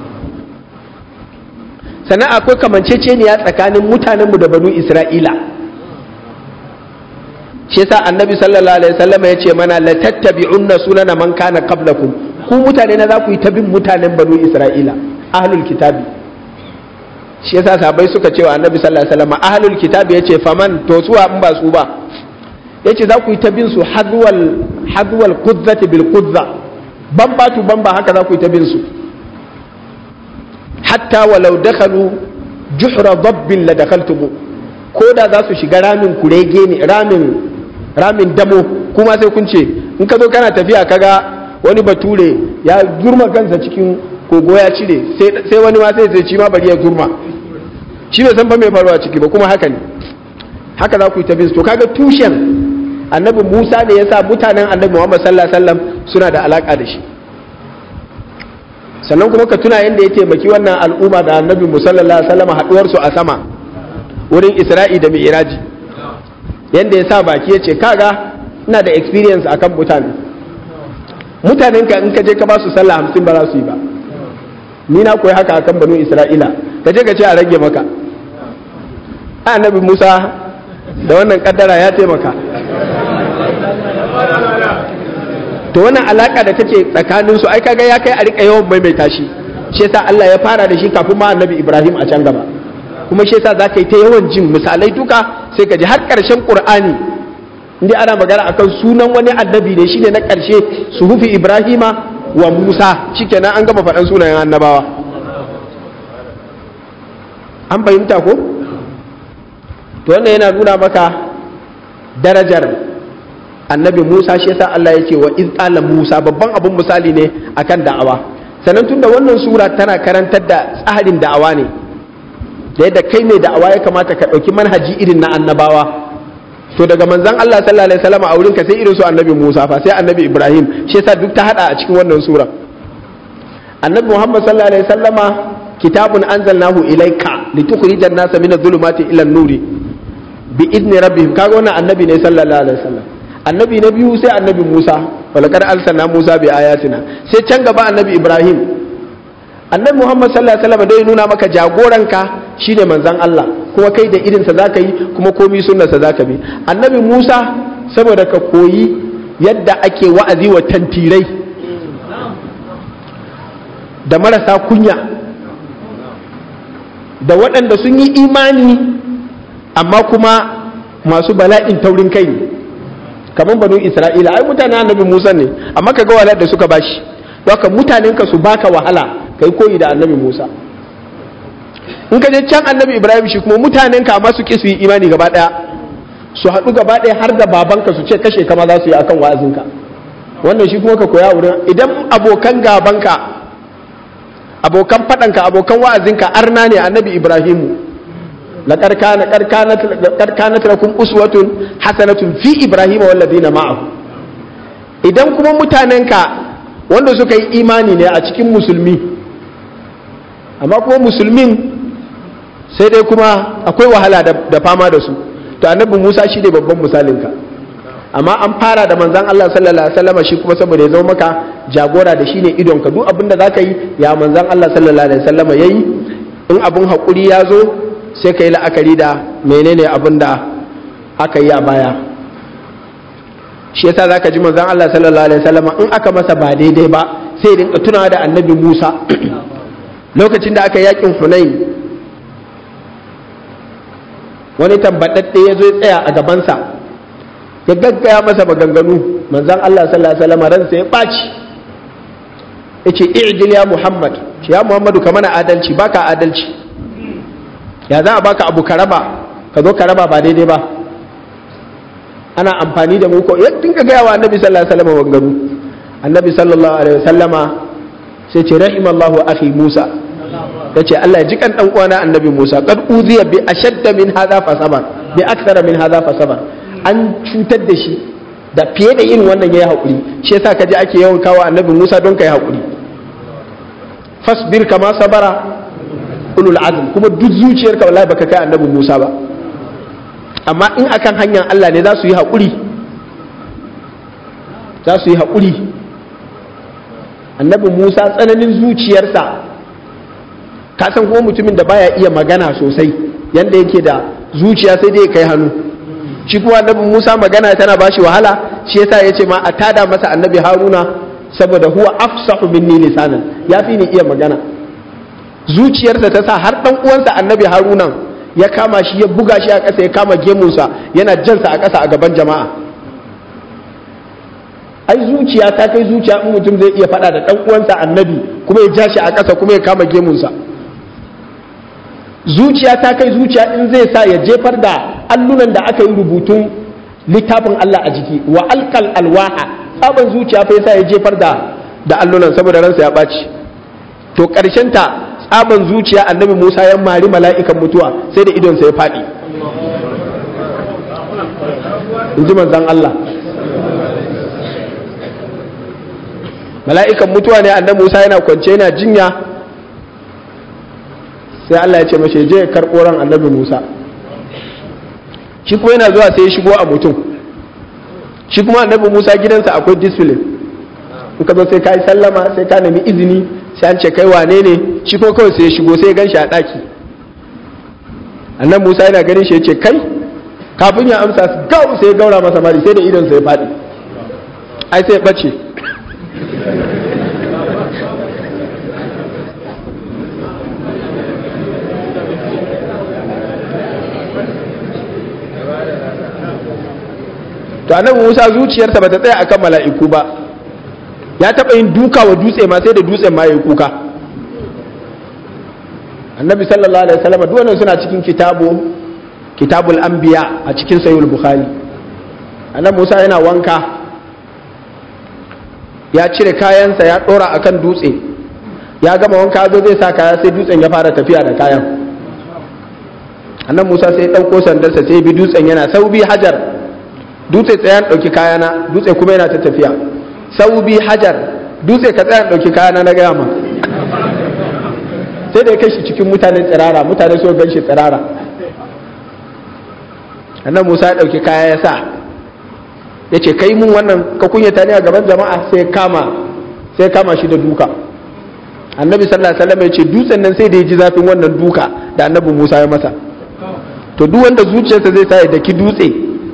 sannan akwai kamanceceniya tsakanin mutanenmu da banu Isra'ila shi yasa annabi sallallahu alaihi wasallam ya ce mana la tattabi'unna sunana man kana qablakum ku mutane na za ku yi ta bin mutanen banu isra'ila ahlul kitabi shi yasa sahabbai suka ce wa annabi sallallahu alaihi wasallam ahlul kitabi yace faman to suwa in ba su ba yace za ku yi ta bin su hadwal hadwal qudzati bil qudza bamba tu bamba haka za ku yi ta bin su hatta walau dakhalu juhra dabbin la dakhaltum ko da za su shiga ramin kurege ne ramin ramin damo kuma sai kun ce in ka zo kana tafiya kaga wani bature ya zurma kansa cikin kogo ya cire sai wani ma sai sai ci ma bari ya zurma shi bai san fa mai faruwa ciki ba kuma haka ne haka za ku yi tafi to kaga tushen annabi Musa ne yasa mutanen annabi Muhammad sallallahu alaihi wasallam suna da alaka da shi sannan kuma ka tuna yadda ya taimaki wannan al'umma da annabi Musa sallallahu alaihi wasallam haduwar su a sama wurin Isra'i da Mi'raji yadda ya sa baki ya ce kaga ina da experience akan mutane mutanen ka in ka je ka ba su sallah hamsin ba za su yi ba ni na koyi haka akan banu isra'ila ka je ka ce a rage maka annabi musa da wannan kaddara ya taimaka to wannan alaka da take tsakanin su ai kaga ya kai a rika yawan maimaita shi shi yasa Allah ya fara da shi kafin ma annabi Ibrahim a can gaba kuma shi yasa zaka yi ta yawan jin misalai duka sai ka ji har karshen Qur'ani inda ana magana akan sunan wani annabi ne shine na karshe suhufi Ibrahima wa Musa shikenan an gama faɗan sunayen annabawa an fahimta ko to wannan yana nuna maka darajar annabi Musa shi yasa Allah yake wa iz qala Musa babban abun misali ne akan da'awa sannan tunda wannan sura tana karantar da tsarin da'awa ne da yadda kai mai da'awa ya kamata ka ɗauki manhaji irin na annabawa to daga manzon Allah sallallahu alaihi wasallam a wurinka sai irin su annabi Musa fa sai annabi Ibrahim shi yasa duk ta hada a cikin wannan sura annabi Muhammad sallallahu alaihi wasallama kitabun anzalnahu ilayka litukhrijan nasa min adh-dhulumati ila an-nuri bi idni rabbihim kaga wannan annabi ne sallallahu alaihi wasallam annabi na biyu sai annabi Musa walaqad arsalna Musa bi ayatina sai can gaba annabi Ibrahim annabi Muhammad sallallahu alaihi wasallam dai nuna maka jagoranka shine manzon Allah kuma kai da irinsa zaka yi kuma komi sunnarsa zaka bi annabi Musa saboda ka koyi yadda ake wa'azi wa tantirai da marasa kunya da waɗanda sun yi imani amma kuma masu bala'in taurin kai ne kamar banu isra'ila ai mutane annabi musa ne amma ka ga wahalar da suka bashi haka mutanen ka su baka wahala kai koyi da annabi musa in ka je can annabi ibrahim shi kuma mutanen ka amma su ki su yi imani gaba daya su haɗu gaba daya har da babanka su ce kashe kama za su yi akan wa'azinka wannan shi kuma ka koya wurin idan abokan gabanka abokan faɗanka abokan wa'azinka arna ne annabi ibrahimu laqad kana qad kanat qad kanat lakum uswatun hasanatun fi ibrahima wal ladina ma'ahu idan kuma mutanenka wanda suka yi imani ne a cikin musulmi amma kuma musulmin sai dai kuma akwai wahala da fama da su to annabi Musa shi ne babban misalinka amma an fara da manzan Allah sallallahu alaihi wasallam shi kuma saboda ya zama maka jagora da shi ne idonka duk abin da zaka yi ya manzan Allah sallallahu alaihi wasallam yayi in abin hakuri ya zo sai ka yi la'akari da menene abin da aka yi a baya shi yasa zaka ji manzan Allah sallallahu alaihi wasallam in aka masa ba daidai ba sai rinka tunawa da annabi Musa lokacin da aka yakin Hunain wani tambadadde ya zo ya tsaya a gabansa ya gaggaya masa maganganu manzan Allah sallallahu alaihi wasallam ransa ya ɓaci yace i'jil ya Muhammad ce ya Muhammadu ka mana adalci baka adalci ya za a baka abu ka raba ka zo ka raba ba daidai ba ana amfani da mu ko ya dinga gaya wa annabi sallallahu alaihi wasallam maganganu annabi sallallahu alaihi wasallama sai ce rahimallahu akhi Musa yace Allah ya ji kan dan uwana annabi Musa qad uziya bi ashadda min hadha fa sabar bi akthara min hadha fa sabar an cutar da shi da fiye da yin wannan yayi hakuri shi yasa kaje ake yawan kawo annabi Musa don kai hakuri fasbir kama sabara ulul azm kuma duk zuciyarka wallahi baka kai annabi Musa ba amma in akan hanyar Allah ne za su yi hakuri za su yi hakuri annabi Musa tsananin zuciyarsa ka san kuma mutumin da baya iya magana sosai yanda yake da zuciya sai dai kai hannu shi kuma annabi Musa magana tana bashi wahala shi yasa yace ma a tada masa annabi Haruna saboda huwa afsahu minni lisanan yafi ni iya magana zuciyarsa ta sa har dan uwansa annabi Haruna ya kama shi ya buga shi a ƙasa ya kama gemunsa yana jansa a ƙasa a gaban jama'a ai zuciya ta kai zuciya in mutum zai iya faɗa da dan uwansa annabi kuma ya ja shi a ƙasa kuma ya kama gemunsa zuciya ta kai zuciya in zai sa ya jefar da allunan da aka yi rubutun littafin Allah a jiki wa alkal alwaha tsaban zuciya fa yasa ya jefar da da allunan saboda ransa ya ɓaci to ƙarshen ta tsaban zuciya annabi Musa ya mari mala'ikan mutuwa sai da idonsa ya faɗi in ji manzan Allah mala'ikan mutuwa ne annabi Musa yana kwance yana jinya sai Allah ya ce mashi je karɓo ran annabi Musa shi kuma yana zuwa sai ya shigo a mutum shi kuma annabi Musa gidansa akwai discipline in ka zo sai ka yi sallama sai ka nemi izini sai an ce kai wane ne shi ko kawai sai ya shigo sai ya gan shi a ɗaki annabi Musa yana ganin shi ya ce kai kafin ya amsa gau sai ya gaura masa mari sai da idon sai ya faɗi ai sai ya ɓace to annabi Musa zuciyarsa bata tsaya akan mala'iku ba ya taba yin duka wa dutse ma sai da dutsen ma yayi kuka annabi sallallahu alaihi wasallam duk wannan suna cikin kitabu kitabul anbiya a cikin sahih bukhari annabi Musa yana wanka ya cire kayansa ya dora akan dutse ya gama wanka zo zai sa kaya sai dutsen ya fara tafiya da kayan annabi Musa sai ya dauko sandarsa sai bi dutsen yana saubi hajar dutse tsayan ɗauki kayana dutse kuma yana ta tafiya sau bi hajar dutse ka tsayan ɗauki kayana na gaya ma sai da ya kai shi cikin mutane tsirara mutane so gan shi tsirara annan musa ya ɗauki kaya ya sa ya ce kai mun wannan ka kunyata ne a gaban jama'a sai kama sai kama shi da duka annabi sallallahu alaihi wasallam ya ce dutsen nan sai da ya ji zafin wannan duka da annabi musa ya masa to duk wanda zuciyarsa zai sa ya daki dutse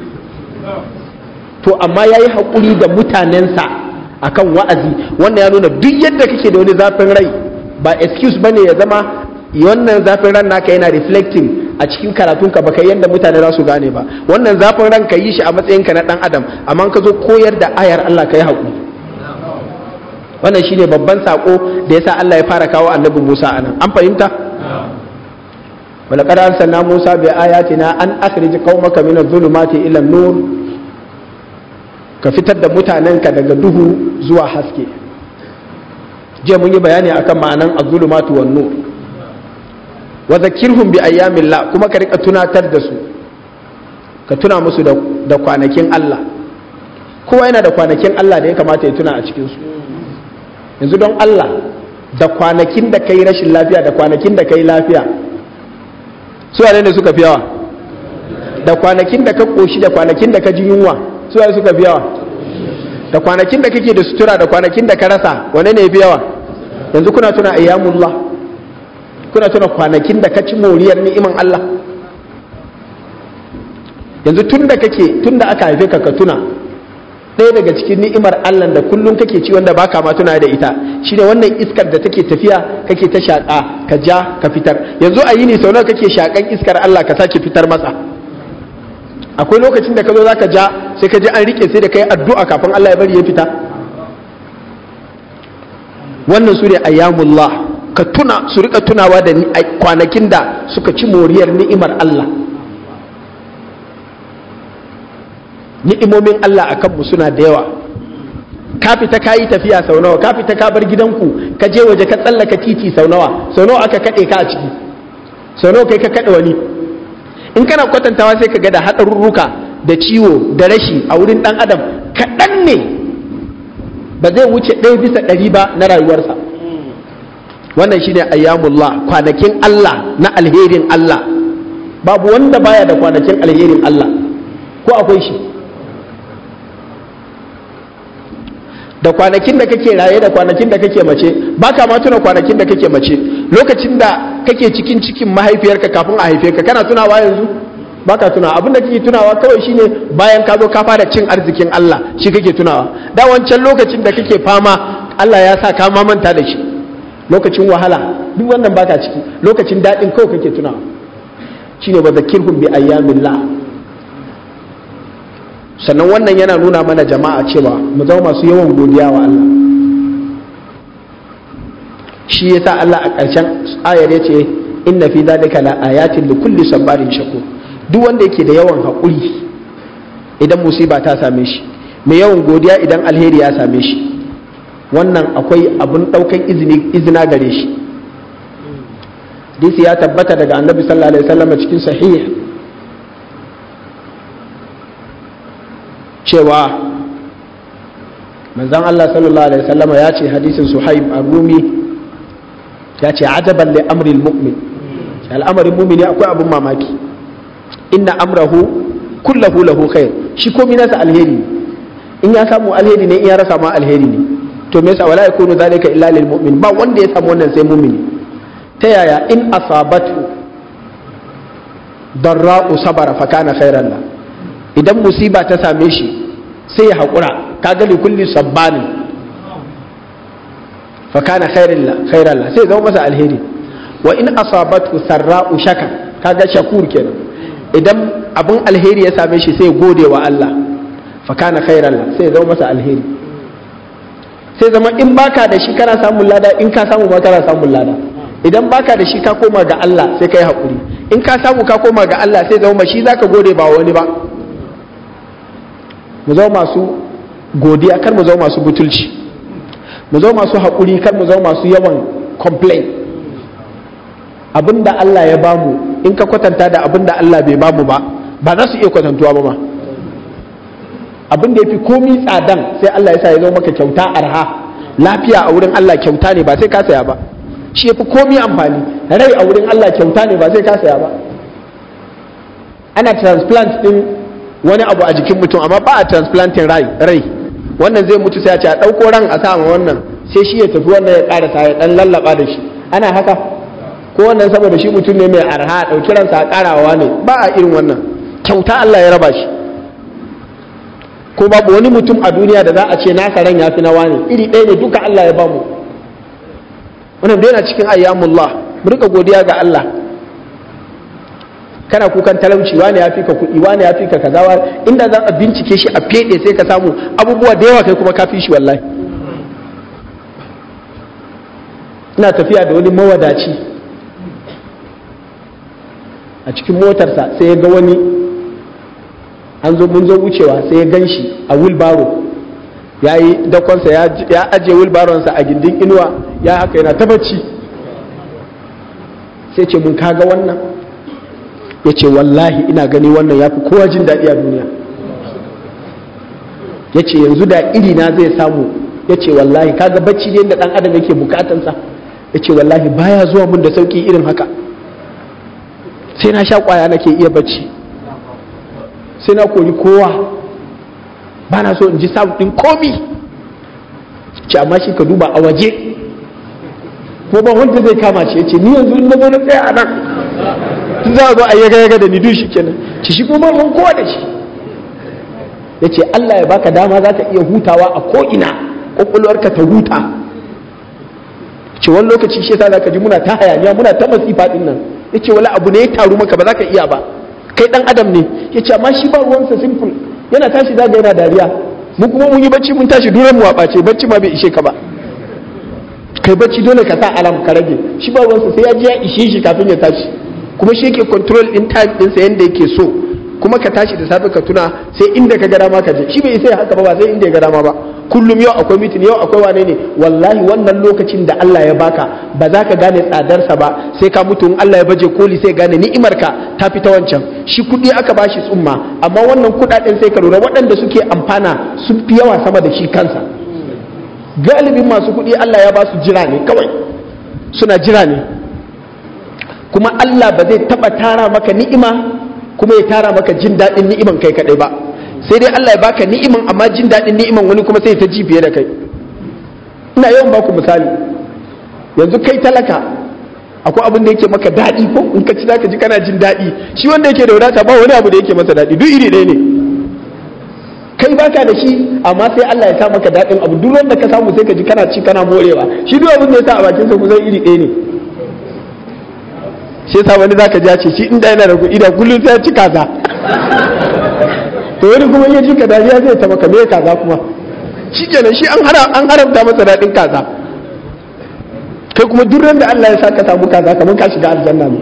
to amma ya yi haƙuri da mutanensa akan wa'azi wannan ya nuna duk yadda kake da wani zafin rai ba excuse ba ne ya zama wannan zafin ran naka yana reflecting a cikin karatunka ba kai yadda mutane za su gane ba wannan zafin ran ka yi shi a matsayinka na ɗan adam amma ka zo koyar da ayar Allah ka yi haƙuri wannan shine babban sako da yasa Allah ya fara kawo annabi Musa anan an fahimta ولقد أرسلنا موسى بآياتنا أن أخرج قومك من الظلمات إلى النور ka fitar da mutanenka daga duhu zuwa haske jiya mun yi bayani akan ma'anan azulumatu wan nur wa zakirhum bi ayyamillah kuma ka rika tunatar da su ka tuna musu da kwanakin Allah kowa yana da kwanakin Allah da ya kamata ya tuna a cikin su yanzu don Allah da kwanakin da kai rashin lafiya da kwanakin da kai lafiya su ne suka fi yawa da kwanakin da ka koshi da kwanakin da ka ji yunwa su ne suka fi yawa da kwanakin da kake da sutura da kwanakin da ka rasa wane ne fi yawa yanzu kuna tuna ayyamullah kuna tuna kwanakin da ka ci moriyar ni'iman Allah yanzu tun da kake tun da aka haife ka ka tuna ɗaya daga cikin ni'imar Allah da kullum kake ci wanda baka ma tuna da ita shine wannan iskar da take tafiya kake ta shaƙa ka ja ka fitar yanzu a yini sau nawa kake shaƙan iskar Allah ka sake fitar masa akwai lokacin da ka zo zaka ja sai ka ji an rike sai da kai addu'a kafin Allah ya bari ya fita wannan su ne ayyamullah ka tuna su rika tunawa da kwanakin da suka ci moriyar ni'imar Allah ni'imomin Allah a kanmu suna da yawa ka fita ka yi tafiya sau nawa ka fita ka bar gidanku ka je waje ka tsallaka titi sau nawa sau nawa aka kaɗe ka a ciki sau nawa kai ka kaɗe wani in kana kwatantawa sai ka ga da haɗarurruka da ciwo da rashi a wurin ɗan adam kaɗan ne ba zai wuce ɗaya bisa ɗari ba na rayuwarsa wannan shine ayyamullah kwanakin Allah na alherin Allah babu wanda baya da kwanakin alherin Allah ko akwai shi da kwanakin da kake raye da kwanakin da kake mace ba ka ma tuna kwanakin da kake mace lokacin da kake cikin cikin mahaifiyarka kafin a haife ka kana tunawa yanzu ba ka tuna abin da kake tunawa kawai shine bayan ka zo ka fara cin arzikin Allah shi kake tunawa da wancan lokacin da kake fama Allah ya sa ka ma manta da shi lokacin wahala duk wannan baka ciki lokacin daɗin kawai kake tunawa shine ba zakirhum bi ayyamillah sannan wannan yana nuna mana jama'a cewa mu zama masu yawan godiya wa Allah shi yasa Allah a ƙarshen ayar yace inna fi dhalika la ayatin li kulli sabarin shakur duk wanda yake da yawan haƙuri idan musiba ta same shi mai yawan godiya idan alheri ya same shi wannan akwai abun ɗaukan izini izina gare shi disi ya tabbata daga annabi sallallahu alaihi wasallam cikin sahih cewa manzan Allah sallallahu Alaihi wasallama ya ce hadisin suhaib ar-rumi ya ce ajaban li amril mu'min al'amarin mumini akwai abin mamaki inna amrahu kullahu lahu khair shi komi nasa alheri in ya samu alheri ne in ya rasa ma alheri ne to me yasa wala yakunu zalika illa lil mu'min ba wanda ya samu wannan sai mumini ta yaya in asabatu darra'u sabara fa kana khairan la idan musiba ta same shi sai ya haƙura ka gani kulli sabbanin fa kana khairan la sai zama masa alheri wa in asabatu sarra'u shaka kaga shakur kenan idan abin alheri ya same shi sai gode wa Allah fa kana khairan la sai zama masa alheri sai zama in baka da shi kana samun lada in ka samu ma kana samun lada idan baka da shi ka koma ga Allah sai kai haƙuri in ka samu ka koma ga Allah sai zama shi zaka gode ba wani ba mu zama masu godiya kar mu zama masu butulci mu zama masu haƙuri kar mu zama masu yawan complain abinda Allah ya bamu in ka kwatanta da abinda Allah bai bamu ba ba za su iya kwatantuwa ba ma abin da ya fi komi tsadan sai Allah ya sa ya zo maka kyauta arha lafiya a wurin Allah kyauta ne ba sai ka saya ba shi ya fi komi amfani rai a wurin Allah kyauta ne ba sai ka saya ba ana transplant din wani abu a jikin mutum amma ba a transplanting rai rai wannan zai mutu sai a ce a ɗauko ran a sa wannan sai shi ya tafi wannan ya ƙarasa ya ɗan lallaba da shi ana haka ko wannan saboda shi mutum ne mai arha ɗauki ransa a ƙarawa ne ba a irin wannan kyauta Allah ya raba shi ko babu wani mutum a duniya da za a ce nasa ran ya fi na wani iri ɗaya ne duka Allah ya bamu wannan dai na cikin ayyamullah mu rika godiya ga Allah kana kukan talauci wani ya fi ka kuɗi wani ya fi ka kaza inda za a bincike shi a fede sai ka samu abubuwa da yawa kai kuma ka fi shi wallahi ina tafiya da wani mawadaci a cikin motarsa sai ya ga wani an zo mun zo wucewa sai ya gan shi a wilbaro ya yi dakonsa ya ajiye wilbaronsa a gindin inuwa ya haka yana ta bacci sai ce mun kaga wannan ya ce wallahi ina gani wannan ya fi kowa jin daɗi a duniya ya ce yanzu da irina zai samu ya ce wallahi kaga bacci ne da ɗan adam yake bukatansa ya ce wallahi baya zuwa mun da sauƙi irin haka sai na sha ƙwaya nake iya bacci sai na kori kowa ba na so in ji samun ɗin komi ce amma shi ka duba a waje ko ba wanda zai kama shi ya ce ni yanzu na zo na tsaya a nan tun za a zo a yaga yaga da ni dushi kenan ci shi kuma ban kowa da shi ya ce Allah ya baka dama za ka iya hutawa a ko'ina ƙwaƙwalwarka ta huta ce wani lokaci shi yasa za ka ji muna ta hayaniya muna ta masifa ɗin nan ya ce wani abu ne ya taru maka ba za ka iya ba kai ɗan adam ne ya ce amma shi ba ruwansa simple yana tashi zaga yana dariya mu kuma mun yi bacci mun tashi duran mu ɓace bacci ma bai ishe ka ba kai bacci dole ka sa alam ka rage shi ba ruwansa sai ya ji ya ishe shi kafin ya tashi kuma shi yake control din time ɗinsa yadda yake so kuma ka tashi da safe ka tuna sai inda ka ga dama ka je shi bai sai haka ba ba sai inda ya ga dama ba kullum yau akwai mitin yau akwai wane ne wallahi wannan lokacin da Allah ya baka ba za ka gane tsadarsa ba sai ka mutu in Allah ya baje koli sai gane ni'imarka ta fi ta wancan shi kuɗi aka bashi tsumma amma wannan kuɗaɗen sai ka lura waɗanda suke amfana sun fi yawa sama da shi kansa galibin masu kuɗi Allah ya ba su jira ne kawai suna jira ne kuma Allah ba zai taɓa tara maka ni'ima kuma ya tara maka jin daɗin ni'iman kai kaɗai ba sai dai Allah ya baka ni'iman amma jin daɗin ni'iman wani kuma sai ta ji fiye da kai ina yawan baku misali yanzu kai talaka akwai abin da yake maka daɗi ko in ka ci zaka ji kana jin daɗi shi wanda yake da wadata ba wani abu da yake masa daɗi duk iri ɗaya ne kai baka da shi amma sai Allah ya sa maka daɗin abu duk wanda ka samu sai ka ji kana ci kana morewa shi duk abin da ya sa a bakin sa kusan iri ɗaya ne sai sa wani zaka ja ce shi inda yana da kuɗi da kullum sai ya ci kaza to wani kuma ya ji ka dariya zai ta maka me kaza kuma shi kenan shi an haramta masa daɗin kaza kai kuma duk da Allah ya sa ka samu kaza kamar ka shiga aljanna ne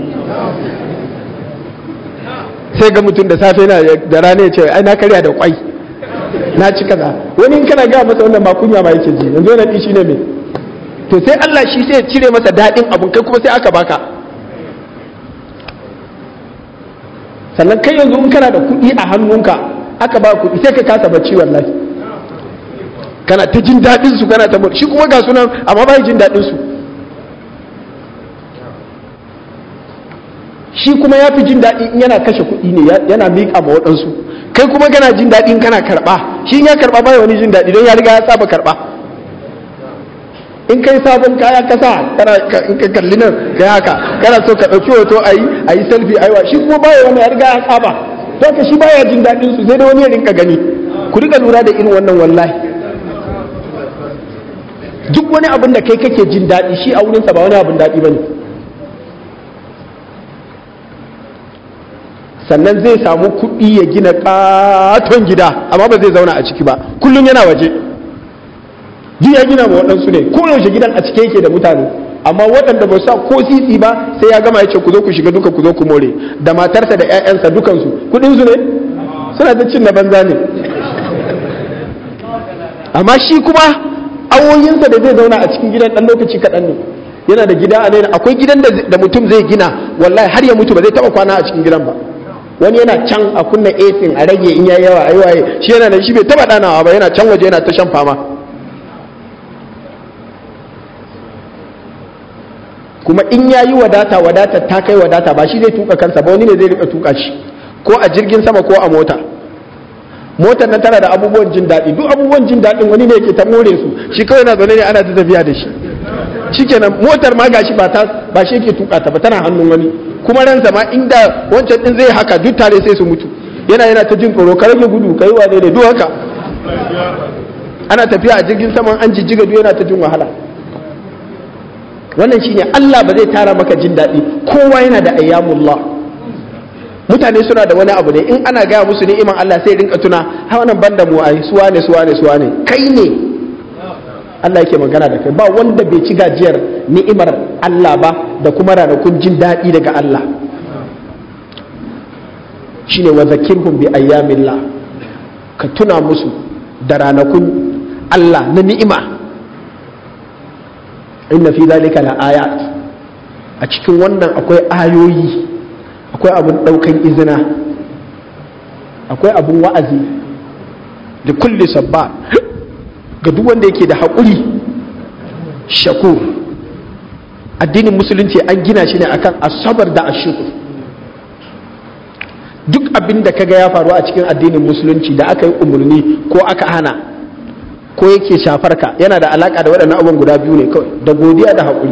sai ga mutum da safe na da rana ya ce ai na karya da kwai na ci kaza wani in kana ga masa wannan ba kunya ma yake ji yanzu wannan shi ne me to sai Allah shi sai ya cire masa daɗin abun kai kuma sai aka baka sannan kai yanzu in kana da kuɗi a hannunka aka ba kuɗi sai ka kasa bacci wallahi kana ta jin daɗin su kana ta shi kuma ga sunan amma ba jin daɗin su shi kuma ya fi jin daɗi in yana kashe kuɗi ne yana miƙa ma waɗansu kai kuma kana jin daɗi in kana karɓa shi in ya karɓa ba wani jin daɗi don ya riga ya saba karɓa in kai sabon kaya kasa kana in ka kalli nan kai haka kana so ka ɗauki hoto a yi a yi selfie aiwa shi kuma baya wani ya riga ya saba don ka shi baya jin daɗin su sai da wani ya rinka gani ku riga lura da irin wannan wallahi duk wani abin da kai kake jin daɗi shi a wurinsa ba wani abin daɗi ba ne sannan zai samu kuɗi ya gina ƙaton gida amma ba zai zauna a ciki ba kullum yana waje duk ya gina ma waɗansu ne ko yaushe gidan a cike yake da mutane amma waɗanda ba sa ko sisi ba sai ya gama ya ce ku zo ku shiga duka ku zo ku more da matarsa da 'ya'yansa dukansu kuɗinsu ne suna ta cin na banza ne amma shi kuma awoyinsa da zai zauna a cikin gidan ɗan lokaci kaɗan ne yana da gida a naira akwai gidan da mutum zai gina wallahi har ya mutu ba zai taɓa kwana a cikin gidan ba wani yana can a kunna esin a rage in yayi yawa ayi waye shi yana da shi bai taɓa ɗanawa ba yana can waje yana ta shan fama kuma in ya yi wadata wadata ta kai wadata ba shi zai tuka kansa ba wani ne zai rika tuka shi ko a jirgin sama ko a mota motar nan tana da abubuwan jin daɗi duk abubuwan jin daɗin wani ne yake ta more su shi kawai na zaune ne ana ta tafiya da shi shikenan motar ma gashi ba ta ba shi yake tuka ta ba tana hannun wani kuma ransa ma inda wancan din zai haka duk tare sai su mutu yana yana ta jin tsoro ka rage gudu kai wane ne duk haka ana tafiya a jirgin sama an jijjiga duk yana ta jin wahala wannan shine Allah ba zai tara maka jin daɗi kowa yana da ayyamullah mutane suna da wani abu ne in ana gaya musu ni'iman Allah sai rinka tuna ha wannan banda mu ai suwa ne suwa ne suwa ne kai ne Allah yake magana da kai ba wanda bai ci gajiyar ni'imar Allah ba da kuma ranakun jin daɗi daga Allah shine wa zakirhum bi ayyamillah ka tuna musu da ranakun Allah na ni'ima inna fi zalika la ayat a cikin wannan akwai ayoyi akwai abun daukan izina akwai abun wa'azi da kulli sabba ga duk wanda yake da haƙuri shakur addinin musulunci an gina shi ne akan asabar da ashukur duk abin da kaga ya faru a cikin addinin musulunci da aka yi umarni ko aka hana ko yake shafar ka yana da alaka da waɗannan abubuwan guda biyu ne kawai da godiya da haƙuri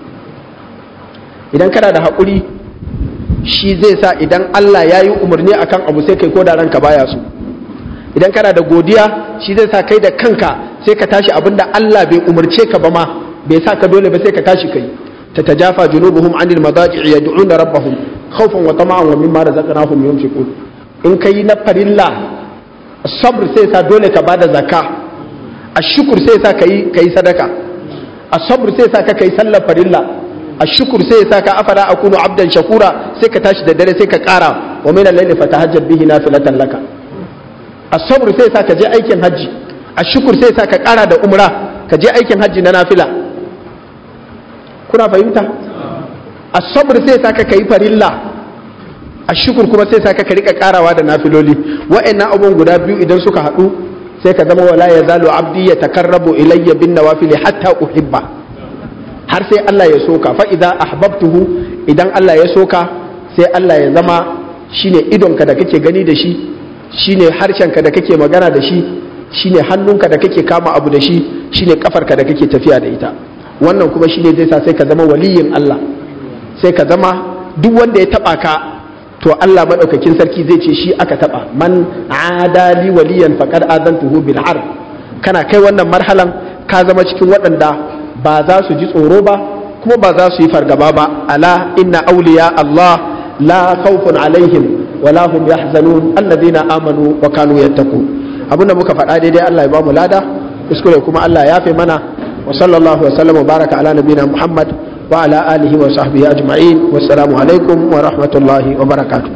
idan kana da haƙuri shi zai sa idan Allah ya yi umarni akan abu sai kai ko da ranka baya so idan kana da godiya shi zai sa kai da kanka sai ka tashi abinda Allah bai umarce ka ba ma bai sa ka dole ba sai ka tashi kai tatajafa junubuhum anil madaji'i yad'una rabbahum khawfan wa tama'an wa mimma razaqnahum yunfiqun in kai na farilla sabr sai sa dole ka bada zakka ashukur sai sa kai kai sadaka asabr sai sa ka kai sallar farilla ashukur sai sa ka afala akunu abdan shakura sai ka tashi da dare sai ka kara wa min al-layli fatahajjab bihi nafilatan laka asabr sai sa ka je aikin hajji ashukur sai sa ka kara da umra ka je aikin hajji na nafila kuna fahimta asabr sai sa ka kai farilla ashukur kuma sai sa ka rika karawa da nafiloli wa'annan abubuwan guda biyu idan suka haɗu sai ka zama wala ya zalo abdi ya takarrabu ilayya bin nawafili hatta uhibba har sai Allah ya soka fa idza ahbabtuhu idan Allah ya soka sai Allah ya zama shine idonka da kake gani da shi shine harshenka da kake magana da shi shine hannunka da kake kama abu da shi shine kafarka da kake tafiya da ita wannan kuma shine zai sa sai ka zama waliyin Allah sai ka zama duk wanda ya taba ka to Allah madaukakin sarki zai ce shi aka taba man adali waliyan faqad adantuhu bil harb kana kai wannan marhalan ka zama cikin waɗanda ba za su ji tsoro ba kuma ba za su yi fargaba ba ala inna awliya Allah la khawfun alaihim wala hum yahzanun alladhina amanu wa kanu yattaqun abinda muka faɗa daidai Allah ya ba mu lada kuskure kuma Allah ya fi mana wa sallallahu wa sallam wa baraka ala nabiyina Muhammad wa ala alihi wa sahbihi ajma'in wassalamu alaikum wa rahmatullahi wa barakatuh